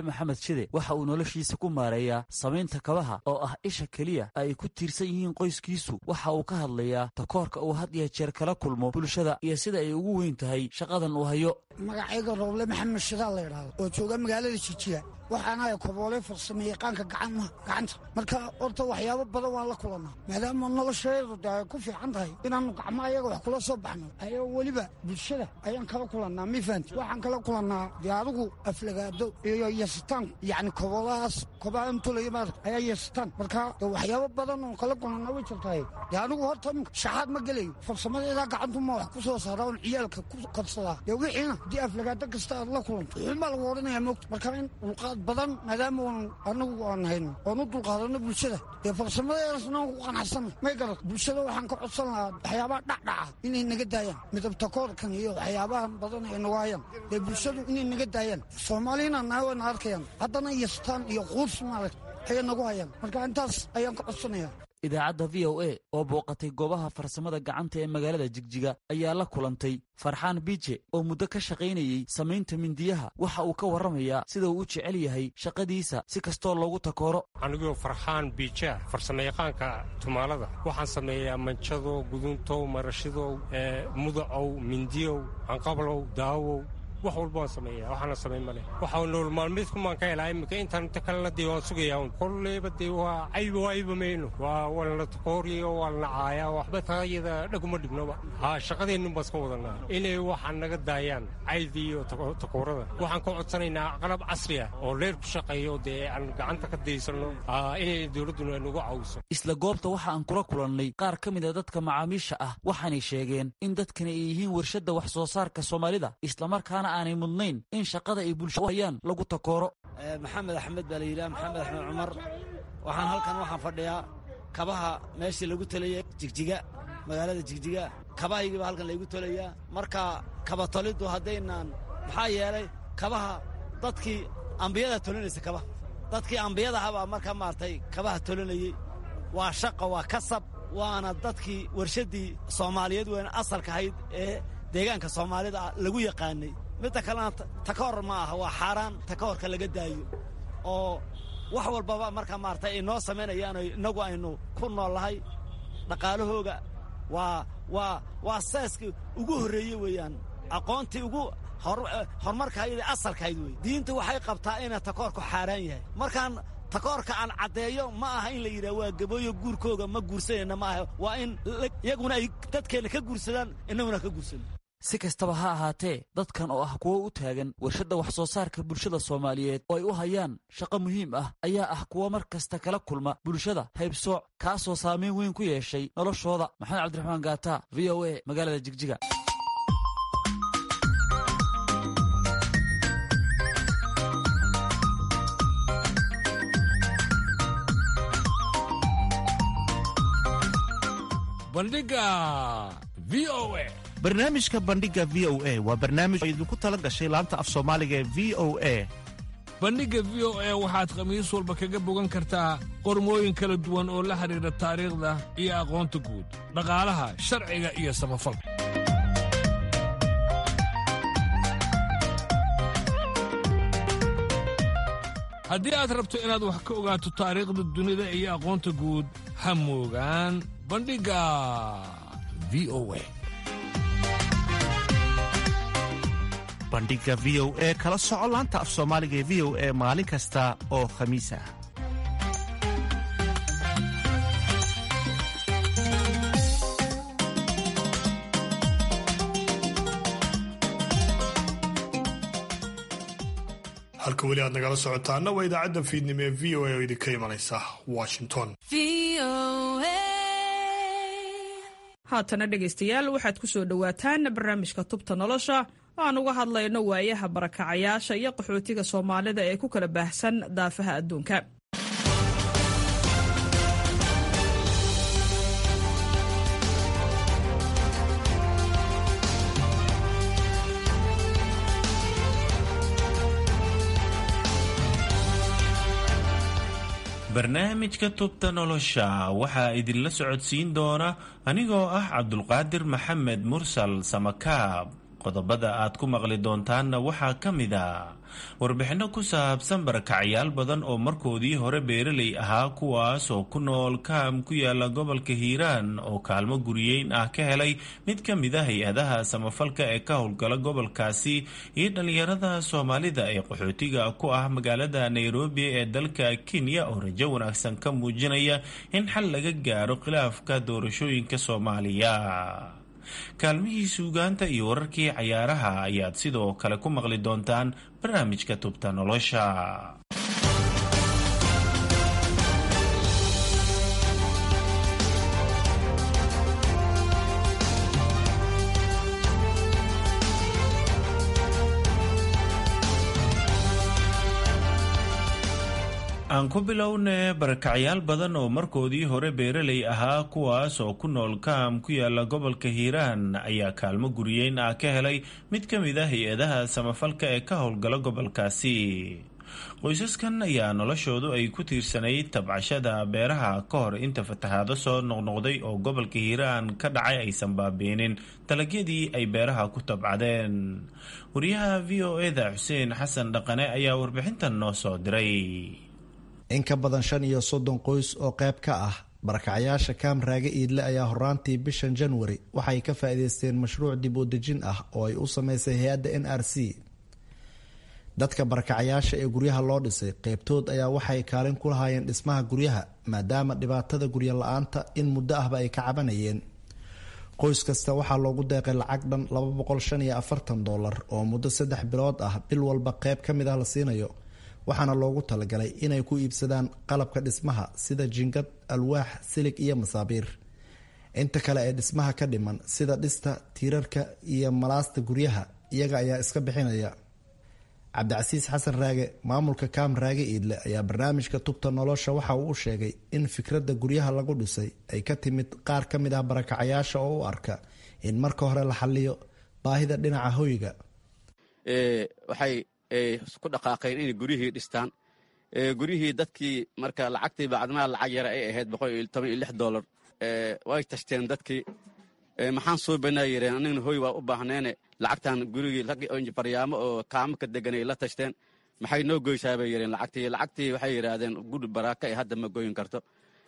maxamed shide waxa uu noloshiisa ku maareeyaa samaynta kabaha oo ah isha keliya ay ku tiirsan yihiin qoyskiisu waxa uu ka hadlayaa takoorka uu had iyo jeer kala kulmo bulshada iyo sida ay ugu weyn tahay shaqadan uu hayo magacayga rooble maxamed shidaal la yidhaahdo oo jooga magaalada jijiya waxaanahay koboole farsame yaqaanka gacanta marka horta waxyaabo badan waan la kulannaa maadaama nolosheedu de ay ku fiican tahay inaannu gacmo ayaga wax kula soo baxno ayao weliba bulshada ayaan kala kulannaa mifaanti waxaan kala kulannaa dee adigu aflagaado iyo yasitaan yacni koboolahaas kobaha intulaya maarata ayaa yasitaan marka de waxyaabo badan oo kala kulannaa way jirtahay dee anigu horta shaxaad ma gelayo farsamadeedaa gacantuma wax ku soo saaraa oon ciyaalka ku korsadaa dee wixiina haddii aflagaado kasta aad la kulanto wuxuunbaa lagu odhanayaa moogta marka in dulqaad badan maadaama n anagu aan hayno oon u dulqaadano bulshada dee farsamadeedasna aan ku qanacsanay may garat bulshada waxaan ka codsan lahaa waxyaabaha dhacdhaca inay naga daayaan midabtakoorkan iyo waxyaabahan badan ay nagu hayaan dee bulshadu inay naga daayaan soomaalina naawayna arkayaan haddana yastaan iyo quurs maaragt ayay nagu hayaan marka intaas ayaan ka codsanaya idaacadda v o a oo booqatay goobaha farsamada gacanta ee magaalada jigjiga ayaa la kulantay farxaan biije oo muddo ka shaqaynayey samaynta mindiyaha waxa uu ka warramayaa sida uu u jecel yahay shaqadiisa si kastoo loogu takooro anigoo farxaan biija farsamayaqaanka tumaalada waxaan sameeyaa manjadow guduntow marashidow mudacow mindiyow canqablow daawow wax walba waan sameeya waxaana samayn male waxa nool maalmeedkumaan ka helaa iminka intaan inta kalena dee waan sugayaa un kolleyba dee waa cayba waa ayba mayno waa walna takooriyo waa lana caaya waxba taayada dhaguma dhignoba haa shaqadeennu baan iska wadanaa inay waxaan naga daayaan caydi iyo takoorada waxaan ka codsanaynaa qalab casri ah oo leer ku shaqeeyo dee aan gacanta ka daysanno inay dowladduna nagu caawiso isla goobta waxa aan kula kulannay qaar ka mid a dadka macaamiisha ah waxaanay sheegeen in dadkani ay yihiin warshadda wax soo saarka soomaalida islamarkaana aanay mudnayn in shaqada ay bulshada hayaan lagu takooro maxamed axmed baa la yidhaha maxamed axmed cumar waxaan halkan waxaan fadhiyaa kabaha meeshii lagu talayay jigjiga magaalada jigjiga kabahaygiiba halkan laygu tolayaa marka kaba toliddu haddaynaan maxaa yeelay kabaha dadkii ambiyada tolinaysa kabaha dadkii ambiyadahabaa marka maaragtay kabaha tolinayey waa shaqa waa kasab waana dadkii warshaddii soomaaliyeed weyn asalka ahayd ee deegaanka soomaalida lagu yaqaanay midda kalena takoor ma aha waa xaaraan takoorka laga daayo oo wax walbaba marka maaragtay ay noo samaynayaan innagu aynu ku noollahay dhaqaalahooga waa waa waa seeskii ugu horreeye weeyaan aqoontii ugu horumarkahayd ee asalkahayd wey diinta waxay qabtaa inay takoorku xaaraan yahay markaan takoorka aan caddeeyo ma aha in la yidhaha waa gabooyo guurkooga ma guursanayna ma aha waa in iyaguna ay dadkeenna ka guursadaan innaguna ka guursano si kastaba ha ahaatee dadkan oo ah kuwo u taagan warshadda wax soo saarka bulshada soomaaliyeed oo ay u hayaan shaqo muhiim ah ayaa ah kuwo mar kasta kala kulma bulshada haybsooc kaasoo saamayn weyn ku yeeshay noloshooda maxamed cabdiraxmaan gaata v o a magaalada jigjiga bandhiga v o a barnaamijka bandhiga v o a waa barnaamij oo idinku tala gashay laanta af soomaaliga ee v o a bandhigga v o a waxaad khamiis walba kaga bogan kartaa qormooyin kala duwan oo la xidhiidha taariikhda iyo aqoonta guud dhaqaalaha sharciga iyo samafalka haddii aad rabto inaad wax ka ogaato taariikhda dunida iyo aqoonta guud ha moogaan bandhigga v o a bandhiga v o e kala soco laanta af soomaaliga ee v o e maalin kasta oo khamiis ah halka weli aad nagala socotaana waa idaacadda fiidnimo ee v o a oo idinka imanaysa washington haatana dhegaystayaal waxaad ku soo dhowaataan barnaamijka tubta nolosha aan uga hadlayno waayaha barakacayaasha iyo qaxootiga soomaalida ee ku kala baahsan daafaha adduunka barnaamijka tubta nolosha waxaa idinla socodsiin doona anigoo ah cabdulqaadir maxamed mursal samakaab qodobada aad ku maqli doontaanna waxaa ka mid a warbixinno ku saabsan barakacyaal badan oo markoodii hore beeraley ahaa kuwaas oo ku nool kaam ku yaala gobolka hiiraan oo kaalmo guriyeyn ah ka helay mid ka mid a hay-adaha samafalka ee ka howlgala gobolkaasi iyo dhallinyarada soomaalida ee qaxootiga ku ah magaalada nairobi ee dalka kenya oo rajo wanaagsan ka muujinaya in xal laga gaaro khilaafka doorashooyinka soomaaliya kaalmihii suugaanta iyo wararkii cayaaraha ayaad sidoo kale ku maqli doontaan barnaamijka tubta nolosha aan ku bilowne barakacyaal badan oo markoodii hore beeraley ahaa kuwaas oo ku nool kaam ku yaala gobolka hiiraan ayaa kaalmo guriyeyn ah ka helay mid ka mid a hay-adaha samafalka ee ka howlgala gobolkaasi qoysaskan ayaa noloshoodu ay ku tiirsanayd tabcashada beeraha ka hor inta fatahaado soo noqnoqday oo gobolka hiiraan ka dhacay aysan baabiinin dalagyadii ay beeraha ku tabcadeen wariyaha v o eda xuseen xasan dhaqane ayaa warbixintan noo soo diray in ka badan shan iyo soddon qoys oo qayb ka ah barakacyaasha kaam raage iidle ayaa horaantii bishan januari waxay ka faa'iideysteen mashruuc dib u dejin ah oo ay u sameysay hay-adda n r c dadka barakacyaasha ee guryaha loo dhisay qeybtood ayaa waxay kaalin ku lahaayeen dhismaha guryaha maadaama dhibaatada guryo la-aanta in muddo ahba ay ka cabanayeen qoys kasta waxaa loogu deeqay lacag dhan laba boqol shan iyo afartan dollar oo muddo saddex bilood ah bil walba qeyb ka mid ah la siinayo waxaana loogu talagalay inay ku iibsadaan qalabka dhismaha sida jingad alwaax silig iyo masaabiir inta kale ee dhismaha ka dhiman sida dhista tiirarka iyo malaasta guryaha iyaga ayaa iska bixinaya cabdicasiis xasan raage maamulka kaam raage iidle ayaa barnaamijka tubta nolosha waxa uu u sheegay in fikradda guryaha lagu dhisay ay ka timid qaar ka mid ah barakacayaasha oo u arka in marka hore la xaliyo baahida dhinaca hoyga ku dhaqaaqeen inay guryihii dhistaan guryihii dadkii marka lacagtii bacdimaa lacag yara ay ahayd boqol iyo toban iyo lix dollar way tashteen dadkii maxaan soo banaa yireen anigna hoy waa u baahneene lacagtan gurigii raggi faryaamo oo kaamo ka deganay la tashteen maxay noo goysaa bay yireen lacagtii lacagtii waxay yidhaahdeen guri baraaka ee hadda ma goyin karto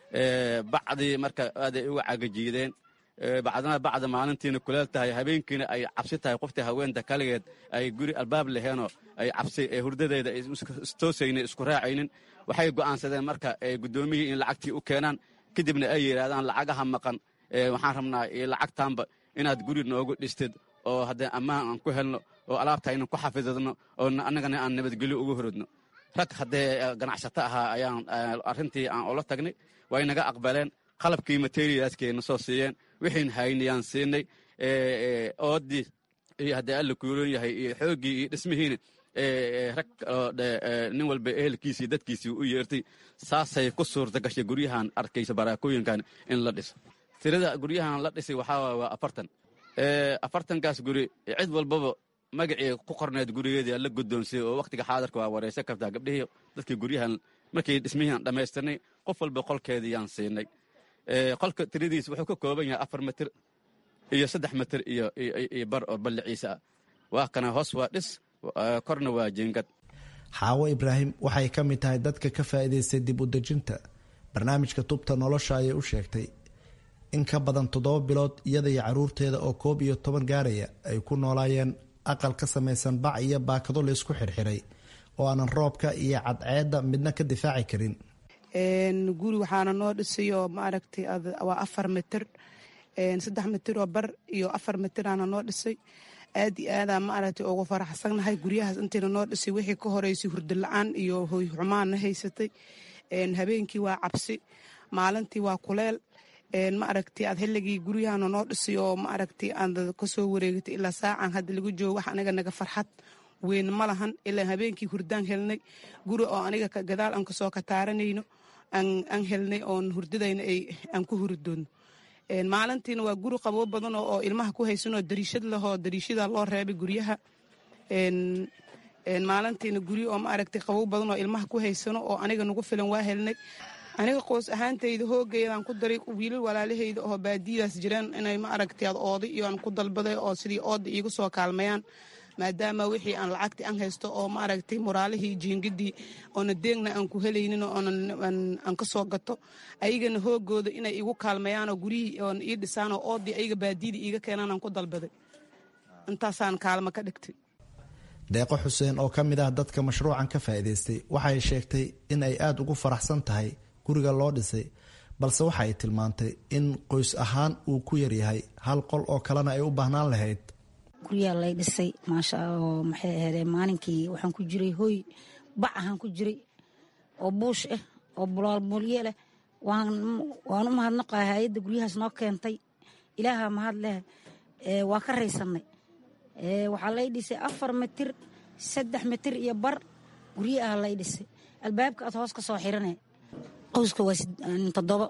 bacdii marka aaday uga cagajiideen bacdana bacda maalintiina kuleel tahay habeenkiina ay cabsi tahay qoftii haweenta kaligeed ay guri albaab laheenoo ay cabsi hurdadeeda istoosaynin isku raacaynin waxay go'aansadeen marka guddoomiyihii in lacagtii u keenaan kadibna ay yidhaahdaan lacagaha maqan waxaan rabnaa lacagtaanba inaad guri noogu dhistid oo haddee ammaan aan ku helno oo alaabta aynan ku xafidadno oo annagana aan nabadgelyo ugu horodno rag haddee ganacsato ahaa ayaan arrintii aan ula tagnay way naga aqbaleen qalabkii materialskayna soo siiyeen wixiin haynayaan siinay oodii iyo haddii alla kuuloon yahay iyo xooggii iyo dhismihiina rag nin walba ehelkiisii dadkiisii u yeertay saasay ku suurta gashay guryahan arkaysa baraakooyinkan in la dhiso tirada guryahan la dhisay waxaa waa afartan afartankaas guri cid walbaba magacii ku qorneed gurigeedii la guddoonsiyey oo wakhtiga xaadarka waa wareysan kartaa gabdhihii dadkii guryahan markii dhismihiian dhammaystirnay qof walba qolkeediiyaan siinay qolka tiradiis wuxuu ka kooban yahay afar mitir iyo saddex mitir iyo bar oo balliciisa ah waa kana hoos waa dhis korna waa jiingad xaawo ibraahim waxay ka mid tahay dadka ka faa'iidaystay dib u dejinta barnaamijka tubta nolosha ayay u sheegtay in ka badan toddoba bilood iyada iyo caruurteeda oo koob iyo toban gaaraya ay ku noolaayeen aqal ka samaysan bac iyo baakado laysku xirxiray oo aanan roobka iyo cadceedda midna ka difaaci karin guri waxaana noo dhisay oo maaragtay waa afar mitir saddex mitir oo bar iyo afar mitiraana noo dhisay aad iyo aadaa maaragtay ugu faraxsannahay guryahaas intayna noo dhisay wixii ka horeysay hurdo la-aan iyo hoy xumaanna haysatay habeenkii waa cabsi maalintii waa kuleel maaragtay aad xilligii guryahana noo dhisay oo maaragtay aad kasoo wareegatay ilaa saacan hadda lagu joogo wax aniga naga farxad weyn ma lahan ilaa habeenkii hurdaan helnay guri oo aniga gadaal aan kasoo kataaranayno aan helnay oon hurdadayna aan ku hurdoonno maalintiina waa guri qaboo badan oo ilmaha ku haysanoo dariishad lahoo dariishada loo reebay guryaha maalintiina guryo oo maaragtay qabow badan oo ilmaha ku haysano oo aniga nagu filan waa helnay aniga qoys ahaantayda hoogayadaan ku daray wiilal walaalahayda oo baadiyadaas jiraan inay ma aragtay ad ooday iyo aan ku dalbaday oo sidii ooda iiga soo kaalmayaan maadaama wixii aan lacagtii aan haysto oo ma aragtay moraalihii jiingadii oona deegna aan ku helaynin ooaan ka soo gato ayagana hoogooda inay igu kaalmayaan oo guryihii oon ii dhisaan oo oodii ayaga baadiyadii iiga keenaan aan ku dalbaday intaasaan kaalmo ka dhigtay deeqo xuseen oo ka mid ah dadka mashruucan ka faa'iidaystay waxay sheegtay in ay aada ugu faraxsan tahay guriga loo dhisay balse waxa ay tilmaantay in qoys ahaan uu ku yaryahay hal qol oo kalena ay u baahnaan lahayd guryaa lay dhisay maasha oo maxay ahaydee maalinkii waxaan ku jiray hoy bac ahaan ku jiray oo buush ah oo bulaalbulye leh waan u mahadnaqahay hay-adda guryahaas noo keentay ilaaha mahad leh waa ka raysannay waxaa lay dhisay afar mitir saddex mitir iyo bar gurye ah lay dhisay albaabka aad hoos ka soo xirane qowska waa toddobo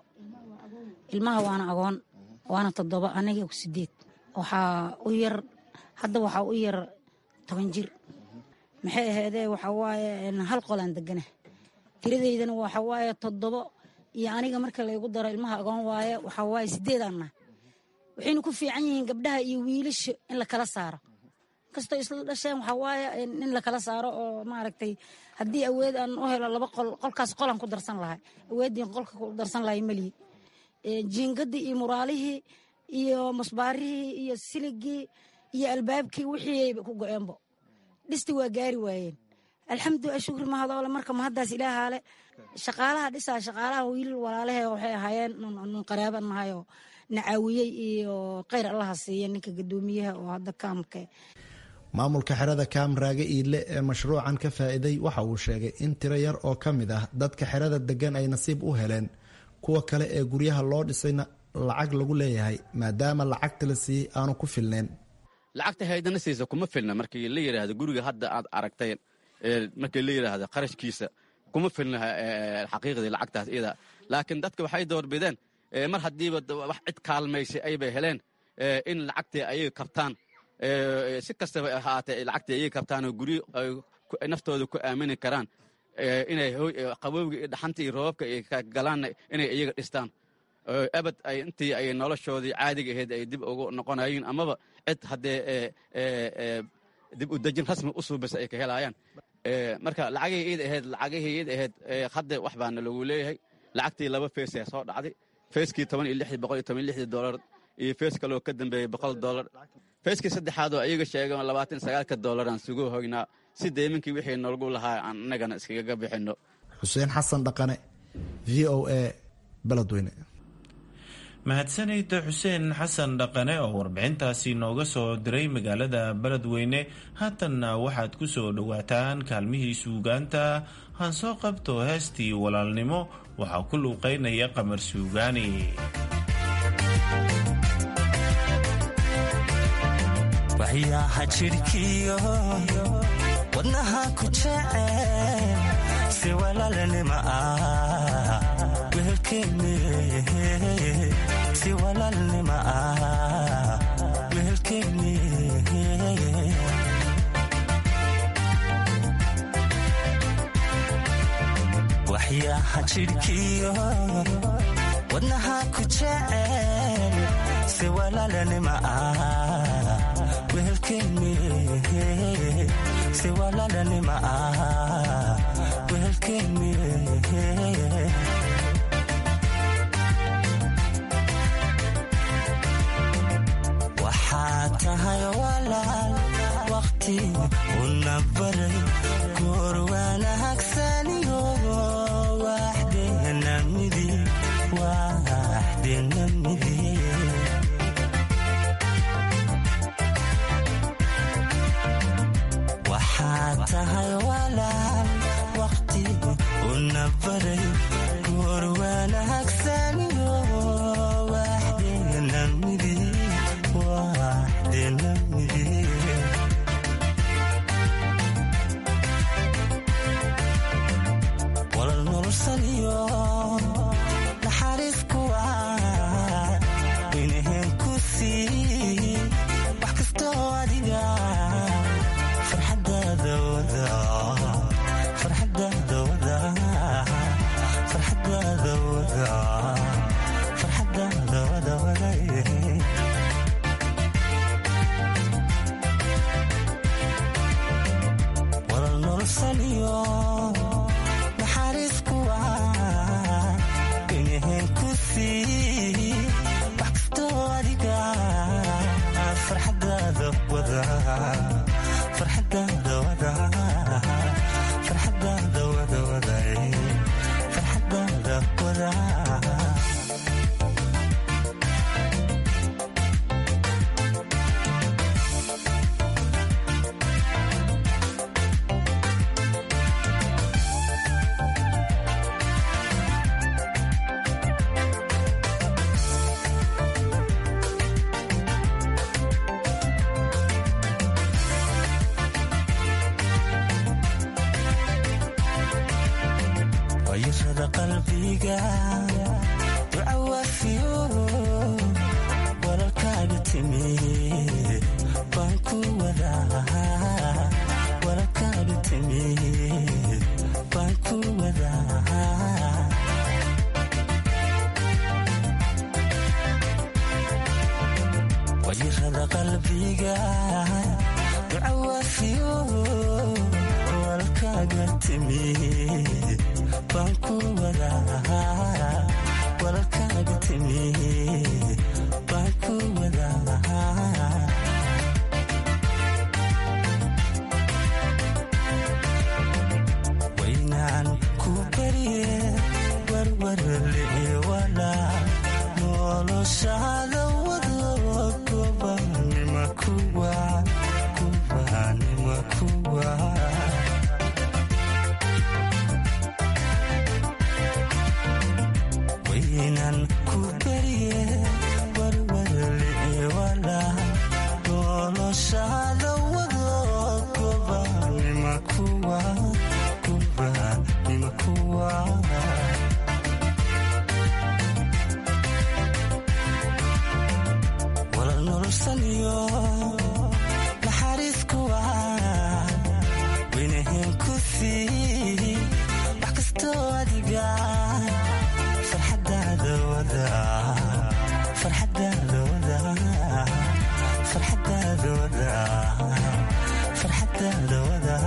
ilmaha waana agoon waana toddobo aniga sideed waxaa u yar hadda waxaa u yar toban jir maxay ahaydee waxaa waaye hal qolaan degana tiradeydana waxaa waaye toddobo iyo aniga marka laygu daro ilmaha agoon waaye waxaa waaye sideedaanna waxayna ku fiican yihiin gabdhaha iyo wiilasha in la kala saaro kastoo isla dhasheen waxaa waaye in la kala saaro oo maaragtay haddii awood aan u helo laba qol qolkaas qolaan ku darsan lahay awooddiin qolka ku darsan lahay melihi jiingadii iyo muraalihii iyo musbaarihii iyo siligii iyo albaabkii wixiiayba ku go-eenbo dhisti waa gaari waayeen alxamdulilah shukri mahadoole marka mahaddaas ilaahaale shaqaalaha dhisaa shaqaalaha wiilal walaalahe waxay ahaayeen nun qaraaban nahayoo nacaawiyey iyo kheyr allaha siiya ninka gadoomiyaha oo hadda kaamka maamulka xerada kaam raage iidle ee mashruucan ka faa'iiday waxa uu sheegay in tiro yar oo ka mid ah dadka xerada degan ay nasiib u heleen kuwa kale ee guryaha loo dhisayna lacag lagu leeyahay maadaama lacagta la siiyey aanu ku filnayn lacagta haydana siisa kuma filna markii la yidhaahdo guriga hadda aad aragtay markii la yidhaahdo qarashkiisa kuma filna xaqiiqdii lacagtaas iyada laakiin dadka waxay doorbideen mar haddiiba wax cid kaalmaysay aybay heleen in lacagtii ayaga kabtaan si kastaba ahaatee lacagtii ayaga kabtaan oo guryo ay naftooda ku aamini karaan inay qabowga iyo dhaxanta iyo roobabka ay galaanna inay iyaga dhistaan abad ay intii ay noloshoodii caadiga ahayd ay dib ugu noqonayiin amaba cid haddee dib u dejin rasmi u suubisa ay ka helaayaan marka lacagihii iid ahayd lacagihii iid ahayd hadda wax baana lagu leeyahay lacagtii laba feesee soo dhacday feeskii toban iyo lixdii boqol iyo toban iyo lixdii doolar iyo fees kaloo ka dambeeyey boqol doolar feeskii saddexaad oo iyaga sheegay labaatan sagaalka doolaraan sugu hoynaa si deeminkii wixii nolgu lahaa aan innagana iskaga bixinno xuseen xasan dhaqane v o a beledweyne mahadsanayda xuseen xasan dhaqane oo warbixintaasi nooga soo diray magaalada beledweyne haatanna waxaad ku soo dhowaataan kaalmihii suugaanta han soo qabto heestii walaalnimo waxaa ku luuqaynaya qamar suugaani waxyaaha jidhkiyo wadnaha ku jecel si walaalnima ah wehelkeenne si walaalnima ah wehelkeenne waxyaaha jidhkiyo wadnaha ku jecel si walaalnima ah wehelkeenne si walaalnima ah wehelkeenne waxaad tahay walaal waqti una baray goor wanaagsaniyo waxdeena midi waxdeena midi waxaad tahay walaal waqti una baray goor wanaagsaniyo waxdeena midi waxdeena midi walal nolosaniyo naxariis kuwa inaheen ku sii wax kastoo adiga farxadaada wada farxadaada wada farxadaada nolosaniyo naxariis kuwa inaheen ku sii wax kastoo adiga farxadaada wada farxadaada wada farxadaada wada wada farxadaada wada wayashada qalbiga ducawafiyo walalkaaga timi baan ku wadaa walalkaaga timi baan ku wadaa wayashada qalbiga ducawafiyo walalkaaga timi baan ku wadaa walalkaaga timi baan ku wadaa waynaan ku barye warwarle wala noloshaada wado gobanima kuwa kubanima kuwa waynan ku barye warwarle wala noloshaada wado gobanima kuwa kubanima kuwa walal nolosaniyo naxariis kuwa waynahen ku sii wax kastoo adiga farxadaada wada farxadaada wada farxadaada wada farxadaada wada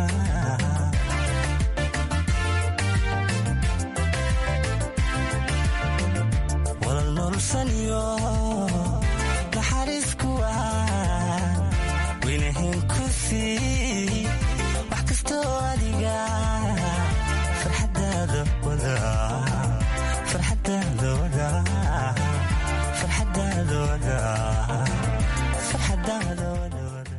walal nolosaniyo naxariis kuwa waynahen ku sii wax kastoo adiga farxadaada wada farxadaada wada farxadaada wada farxadaada wada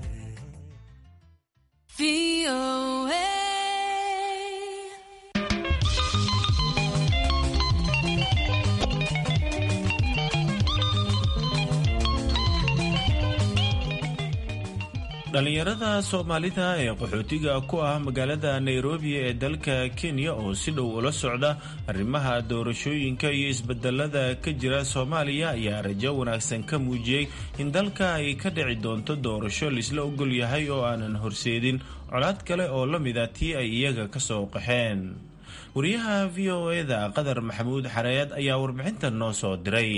dhallinyarada soomaalida ee qaxootiga ku ah magaalada nairobi ee dalka kenya oo si dhow ula socda arrimaha doorashooyinka iyo isbedelada ka jira soomaaliya ayaa rajo wanaagsan ka muujiyey in dalka ay ka dhici doonto doorasho laisla ogol yahay oo aanan horseedin colaad kale oo la mida tii ay iyaga ka soo qaxeen wariyaha v o eda qadar maxamuud xareed ayaa warbixintan noo soo diray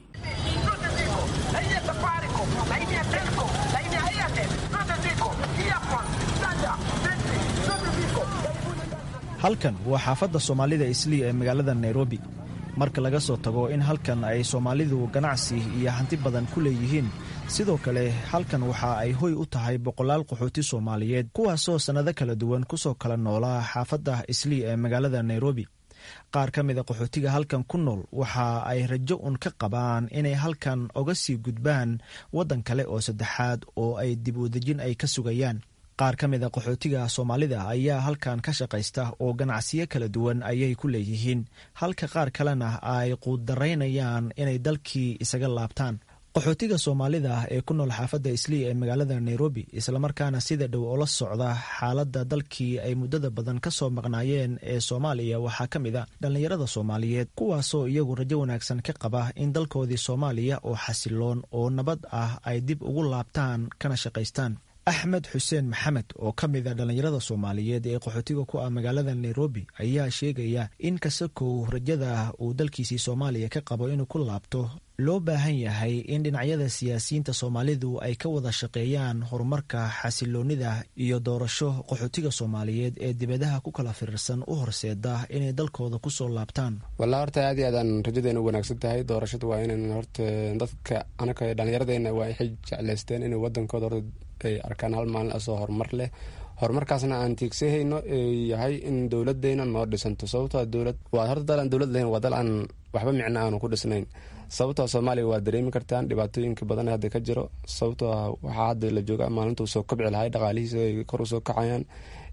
halkan waa xaafadda soomaalida islii ee magaalada nairobi marka laga soo tago in halkan ay soomaalidu ganacsi iyo hanti badan ku leeyihiin sidoo kale halkan waxa ay hoy u tahay boqolaal qaxooti soomaaliyeed kuwaasoo sannado kala duwan kusoo kala noolaa xaafadda islii ee magaalada nairobi qaar ka mida qaxootiga halkan ku nool waxa ay rajo un ka qabaan inay halkan oga sii gudbaan waddan kale oo saddexaad oo ay dib u dejin ay ka sugayaan qaar ka mid a qaxootiga soomaalida ayaa halkan ka shaqaysta oo ganacsiyo kala duwan ayay ku leeyihiin halka qaar kalena ay quuddaraynayaan inay dalkii isaga laabtaan qaxootiga soomaalida ee ku nool xaafadda islii ee magaalada nairobi islamarkaana sida dhow oola socda xaaladda dalkii ay muddada badan ka soo maqnaayeen ee soomaaliya waxaa ka mid a dhallinyarada soomaaliyeed kuwaasoo iyagu rajo wanaagsan ka qaba in dalkoodii soomaaliya oo xasiloon oo nabad ah ay dib ugu laabtaan kana shaqaystaan axmed xuseen maxamed oo ka mid a dhallinyarada soomaaliyeed ee qaxootiga ku ah magaalada nairobi ayaa sheegaya in kasakow rajada uu dalkiisii soomaaliya ka qabo inuu ku laabto loo baahan yahay in dhinacyada siyaasiyiinta soomaalidu ay ka wada shaqeeyaan horumarka xasiloonida iyo doorasho qaxootiga soomaaliyeed ee dibadaha ku kala firirsan u horseeda inay dalkooda kusoo laabtaan wallaa horta aad iyo aadaan rajadeena u wanaagsan tahay doorashadu waa inan horta dadka anaka dhallinyaradeena waa waxay jeclaysteen inay wadankooda horta ay arkaan hal maalin asoo horumar leh horumarkaasna aan tiigsahayno yahay in dowladeyna noo dhisanto sababtoo dowlad waa horta dal aan dowlad lahayn waa dal aan waxba micno aanu ku dhisnayn sababtoo soomaaliya waa dareemi kartaan dhibaatooyinka badan hadda ka jiro sababtoo waxaa hadda la jooga maalintuu soo kabci lahay dhaqaalihiisa ay kor usoo kacayaan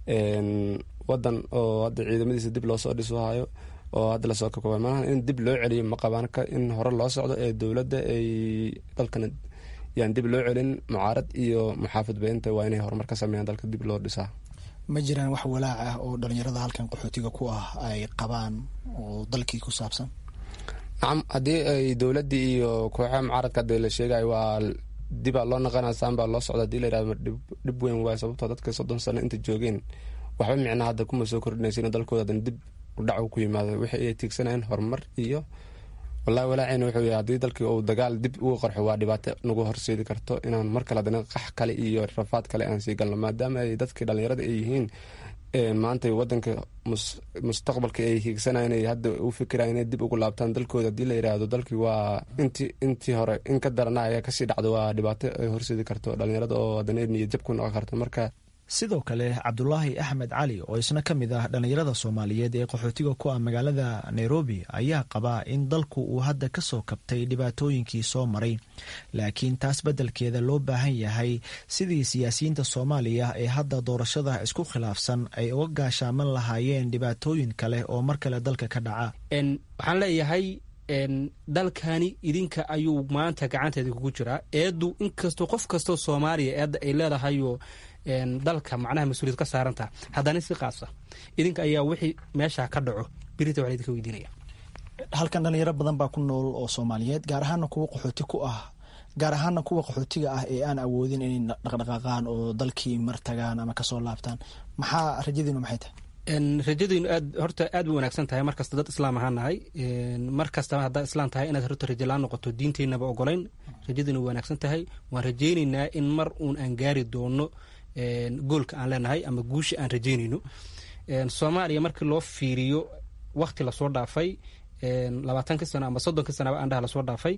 wadan oo hadda ciidamadiisa dib loosoo dhisohayo oo hadda lasoo kakaba malaha in dib loo celiyo ma qabaan in hore loo socdo ee dowladda ay dalkana yaan dib loo celin mucaarad iyo muxaafid beynta waa inay horumar ka sameeyaan dalka dib loo dhisaa ma jiraan wax walaac ah oo dhalinyarada halkan qaxootiga ku ah ay qabaan oo dalkii ku saabsan nacam haddii ay dowladdii iyo kooxaha mucaaradka hadda la sheegayo waa dibaa loo naqanaa saanbaa loo socda hadii la yirahdo dhib weyn waayo sababtoo dadka soddon sano inta joogeen waxba micna hadda kuma soo kordhinaysin dalkooda hadan dib udhac ku yimaado wixii ay tiigsanayeen horumar iyo wallahi walaaceyna wuxuu yahay haddii dalkii uu dagaal dib ugu qarxo waa dhibaato nagu horseedi karto inaan mar kale haddana qax kale iyo rafaad kale aan sii galno maadaama ay dadkii dhallinyarada ay yihiin maanta wadanka mustaqbalka ay hiigsanayeen ay hadda u fikiraan inay dib ugu laabtaan dalkooda haddii la yidhaahdo dalkii waa intii intii hore in ka darana ayaa kasii dhacdo waa dhibaato ay horseedi karto dhallinyarada oo haddana niyad jab ku noqon karto marka sidoo kale cabdulaahi axmed cali oo isna ka mid ah dhallinyarada soomaaliyeed ee qaxootiga ku ah magaalada nairobi ayaa qabaa in dalku uu hadda ka soo kabtay dhibaatooyinkii soo maray laakiin taas beddelkeeda loo baahan yahay sidii siyaasiyiinta soomaaliya ee hadda doorashada isku khilaafsan ay uga gaashaaman lahaayeen dhibaatooyin kale oo mar kale dalka ka dhaca waxaan leeyahay dalkani idinka ayuu maanta gacanteeda kugu jiraa eedu inkastoo qof kastoo soomaaliya eedda ay leedahayo dalka macnaha mas-uuliyad ka saaranta haddana si qaasa idinka ayaa wixii meesha ka dhaco birita waa laydinka weydiinaya halkan dhalinyaro badan baa ku nool oo soomaaliyeed gaar ahaana kuwa qaxooti ku ah gaar ahaana kuwa qaxootiga ah ee aan awoodin inay dhaqdhaqaaqaan oo dalkii mar tagaan ama kasoo laabtaan maxaa rajadiinu maxay tahay rajadaynu aad horta aad bay wanaagsan tahay markasta dad islaam ahaan nahay mar kastaba haddaa islaam tahay inaad horta rajalaan noqoto diinteynaba ogolayn rajadaynu wanaagsan tahay waan rajaynaynaa in mar uun aan gaari doono goolka aan leenahay ama guusha aan rajaynayno soomaaliya markii loo fiiriyo wakti lasoo dhaafay labaatankii sano ama soddonkii sanaba andhaha lasoo dhaafay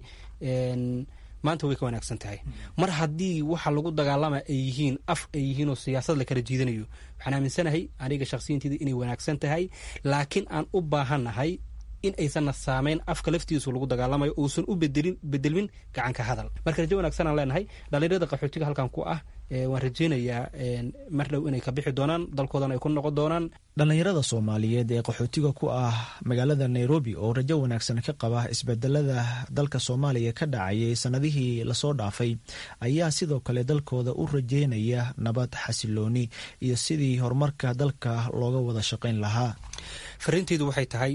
maanta way ka wanaagsan tahay mar haddii waxa lagu dagaalama ay yihiin af ay yihiin oo siyaasad la kala jiidanayo waxaan aaminsanahay aniga shakhsiyanteeda inay wanaagsan tahay laakiin aan u baahannahay in aysanna saameyn afka laftiisu lagu dagaalamayo uusan u bedelin bedelmin gacanka hadal marka rajo wanaagsan aan leenahay dhalinyarada qaxootiga halkan ku ah waan rajaynayaa mar dhow inay ka bixi doonaan dalkoodana ay ku noqon doonaan dhallinyarada soomaaliyeed ee qaxootiga ku ah magaalada nairobi oo rajo wanaagsan ka qaba isbedelada dalka soomaaliya ka dhacayay sannadihii lasoo dhaafay ayaa sidoo kale dalkooda u rajeynaya nabad xasilooni iyo sidii horumarka dalka looga wada shaqayn lahaa fariinteedu waxay tahay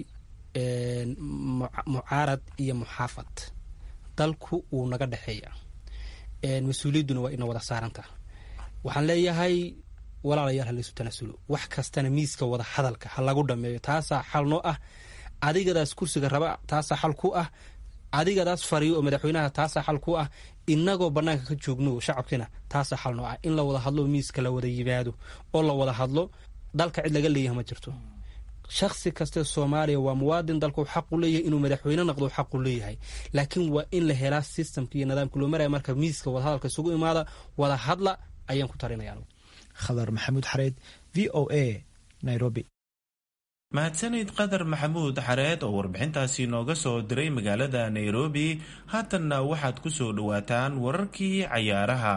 mucaarad iyo muxaafad dalku wuu naga dhexeeya mas-uuliyadduna waa ina wada saaranta waxaan leeyahay walaalayaal halaysu tanaasulo wax kastana miiska wada hadalka ha lagu dhameeyo taasaa xal noo ah adigadaas kursiga raba taasaa xal ku ah adigadaas fariyo oo madaxweynaha taasaa xal ku ah inagoo banaanka ka joogno shacabkiina taasaa xal noo ah in la wada hadlo miiska la wada yimaado oo la wada hadlo dalka cid laga leeyahay ma jirto shaksi kaste soomaaliya waa muwaadin dalku xaqu leeyahay inuu madaxweyne noqdo xaqu leeyahay laakiin waa in la helaa systemka iyo nidaamka loo maraya marka miiska wadahadalka isugu imaada wada hadla ayaan ku talinaya khadar maxamuud xareed v o a nairobi mahadsanid qadar maxamuud xareed oo warbixintaasi nooga soo diray magaalada nairobi haatanna waxaad ku soo dhowaataan wararkii cayaaraha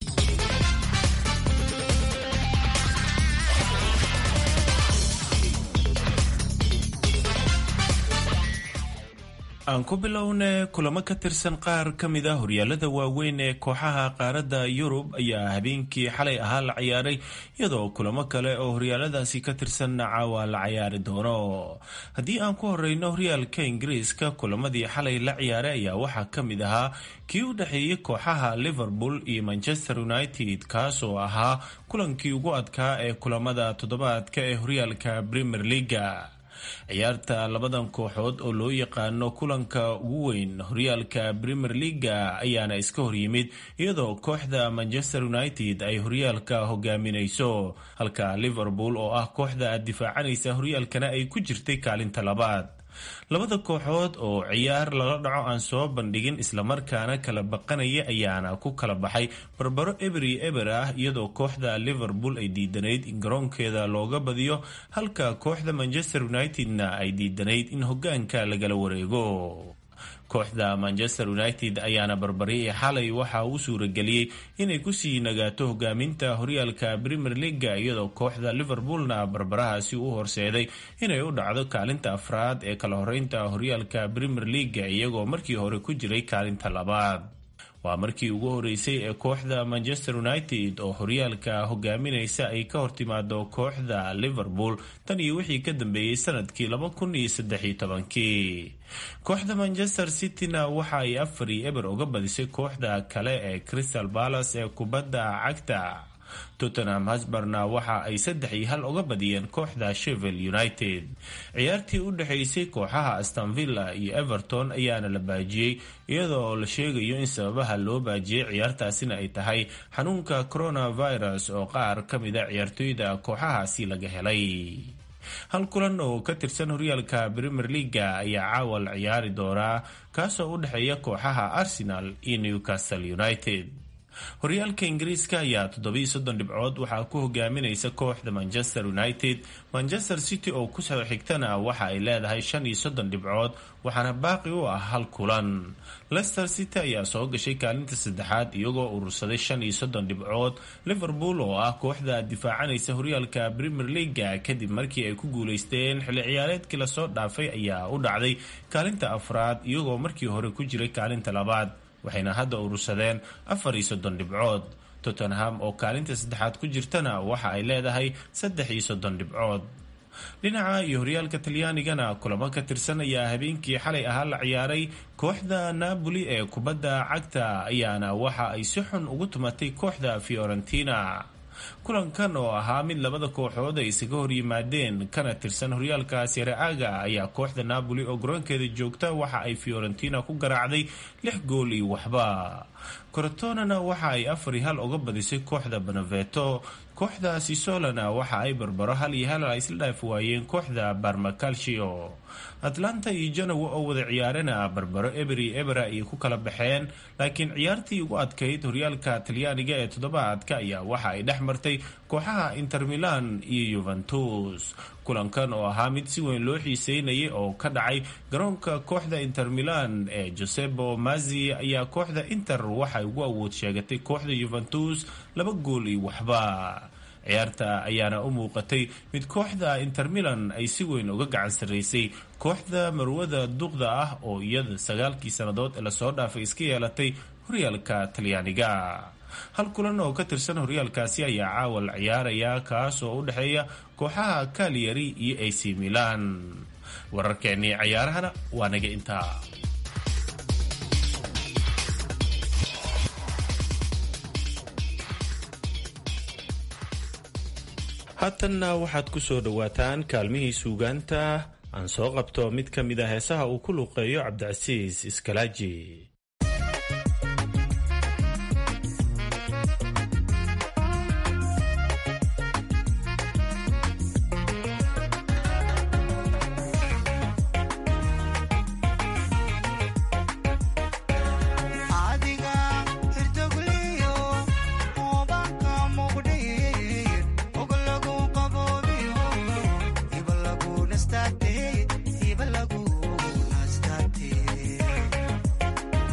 aan ku bilowne kulamo ka tirsan qaar ka mid a horyaalada waaweyn ee kooxaha qaaradda yurub ayaa habeenkii xalay ahaa la ciyaaray iyadoo kulamo kale oo horyaaladaasi ka tirsan caawa la cayaari doono haddii aan ku horeyno horyaalka ingiriiska kulamadii xalay la ciyaaray ayaa waxaa ka mid ahaa kii u dhexeeyey kooxaha liverpool iyo manchester united kaas oo ahaa kulankii ugu adkaa ee kulamada toddobaadka ee horyaalka premier leaga ciyaarta labadan kooxood oo loo yaqaano kulanka ugu weyn horyaalka premier leaga ayaana iska horyimid iyadoo kooxda manchester united ay horyaalka hogaaminayso halka liverpool oo ah kooxda difaacanaysa horyaalkana ay ku jirtay kaalinta labaad labada kooxood oo ciyaar lala dhaco aan soo bandhigin islamarkaana kala baqanaya ayaana ku kala baxay barbaro eberi eber ah iyadoo kooxda liverpool ay diidanayd in garoonkeeda looga badiyo halka kooxda manchester united-na ay diidanayd in hogaanka lagala wareego kooxda manchester united ayaana barbariyay xalay waxa uu suurageliyey inay kusii nagaato hogaaminta horyaalka premier leaga iyadoo kooxda liverpoolna barbarahaasi u horseeday inay u dhacdo kaalinta afraad ee kala horeynta horyaalka premier leaga iyagoo markii hore ku jiray kaalinta labaad waa markii ugu horeysay ee kooxda manchester united oo horyaalka hogaaminaysa ay ka hortimaado kooxda liverpool tan iyo wixii ka dambeeyey sanadkii kii kooxda manchester cityna waxa ay afar iyo eber uga badisay kooxda kale ee crystal palace ee kubadda cagta tottenham hasbarna waxa ay saddex iyo hal uga badiyeen kooxda shevel united ciyaartii u dhexaysay kooxaha astonvilla iyo everton ayaana la baajiyey iyadoo la sheegayo in sababaha loo baajiyey ciyaartaasina ay tahay xanuunka coronavirus oo qaar ka mida ciyaartooyda kooxahaasi laga helay hal kulan oo ka tirsan horyaalka premier leaga ayaa caawa la ciyaari doonaa kaasoo u dhexeeya kooxaha arsenal iyo newcastle united horyaalka ingiriiska ayaa toddobiyo soddon dhibcood waxaa ku hogaaminaysa kooxda manchester united manchester city oo kusoo xigtana waxa ay leedahay shan iyo soddon dhibcood waxaana baaqi u ah hal kulan lester city ayaa soo gashay kaalinta saddexaad iyagoo urursaday shan iyo soddon dhibcood liverpool oo ah kooxda difaacanaysa horyaalka premier leaga kadib markii ay ku guuleysteen xilli ciyaareedkii lasoo dhaafay ayaa u dhacday kaalinta afraad iyagoo markii hore ku jiray kaalinta labaad waxayna hadda urursadeen afar iyo soddon dhibcood tottenham oo kaalinta saddexaad ku jirtana waxa ay leedahay saddex iyo soddon dhibcood dhinaca iyo horyaalka talyaanigana kulamo ka tirsan ayaa habeenkii xalay ahaa la ciyaaray kooxda napoli ee kubadda cagta ayaana waxa ay si xun ugu tumatay kooxda fiorentina kulankan oo ahaa mid labada kooxood ay isaga hor yimaadeen kana tirsan horyaalka sereaga ayaa kooxda napoli oo garoonkeeda joogta waxa ay fiorentina ku garaacday lix gool iyo waxba corotonana waxa ay afar iyo hal uga badisay kooxda beneveto kooxda sisolana waxa ay barbaro hal iyo hal isla dhaaf waayeen kooxda barmacalcio atlanta iyo janowa oo wada ciyaarena barbaro eberi ebera ayay ku kala baxeen laakiin ciyaartii ugu adkayd horyaalka talyaaniga ee toddobaadka ayaa waxa ay dhex martay kooxaha inter milan iyo yuventus kulankan oo ahaa mid si weyn loo xiiseynayay oo ka dhacay garoonka kooxda inter milan ee josebo mazi ayaa kooxda inter waxay ugu awood sheegatay kooxda yuventus laba gool iyo waxba ciyaarta ayaana u muuqatay mid kooxda inter milan ay si weyn uga gacan sarraysay kooxda marwada duqda ah oo iyada sagaalkii sannadood ee lasoo dhaafay iska yeelatay horyaalka talyaaniga hal kulan oo ka tirsan horyaalkaasi ayaa caawa la ciyaaraya kaas oo u dhexeeya kooxaha kaliyari iyo ac milan wararkeennii cayaarahana waa naga intaa haatanna waxaad ku soo dhowaataan kaalmihii suugaanta aan soo qabto mid ka mid a heesaha uu ku luuqeeyo cabdicasiis iskalaaji Stop it.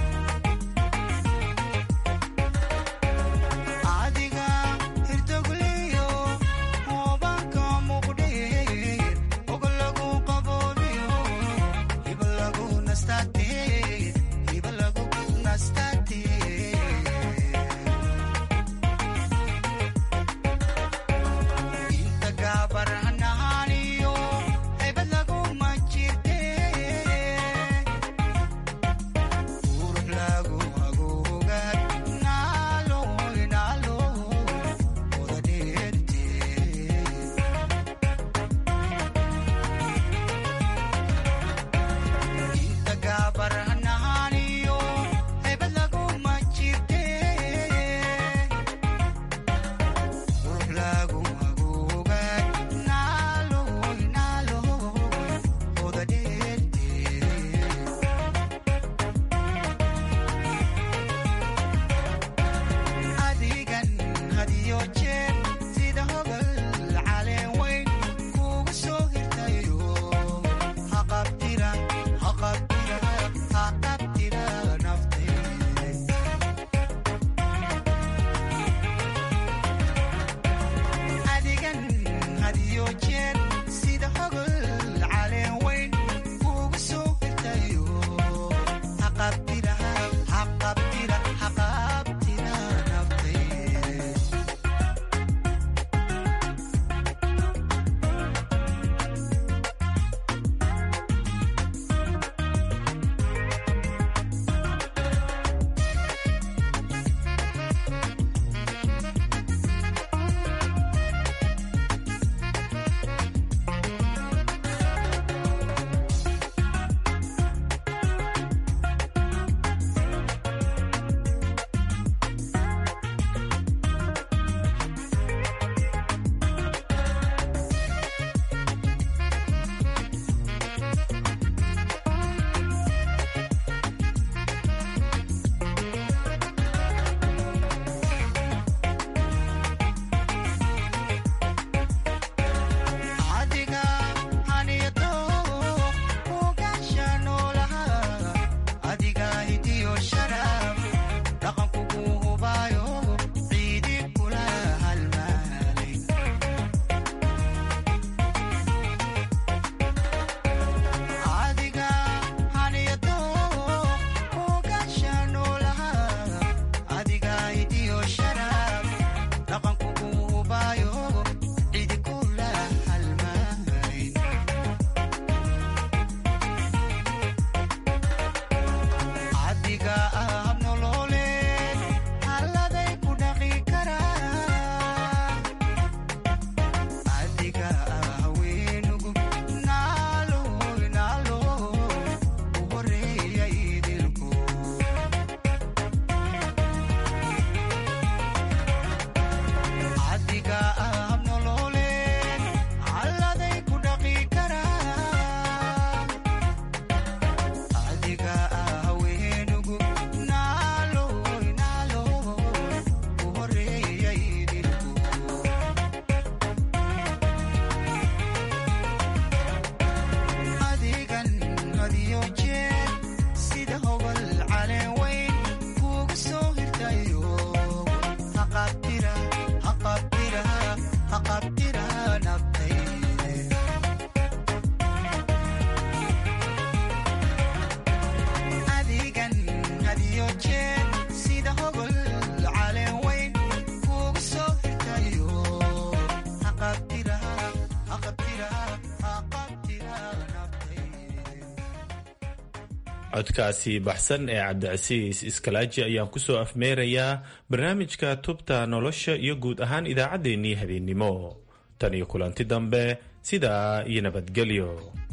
codkaasi baxsan ee cabdicasiis iskalaaji ayaan kusoo afmeerayaa barnaamijka tubta nolosha iyo guud ahaan idaacaddeenii habeennimo tan iyo kulanti dambe sidaa iyo nabadgelyo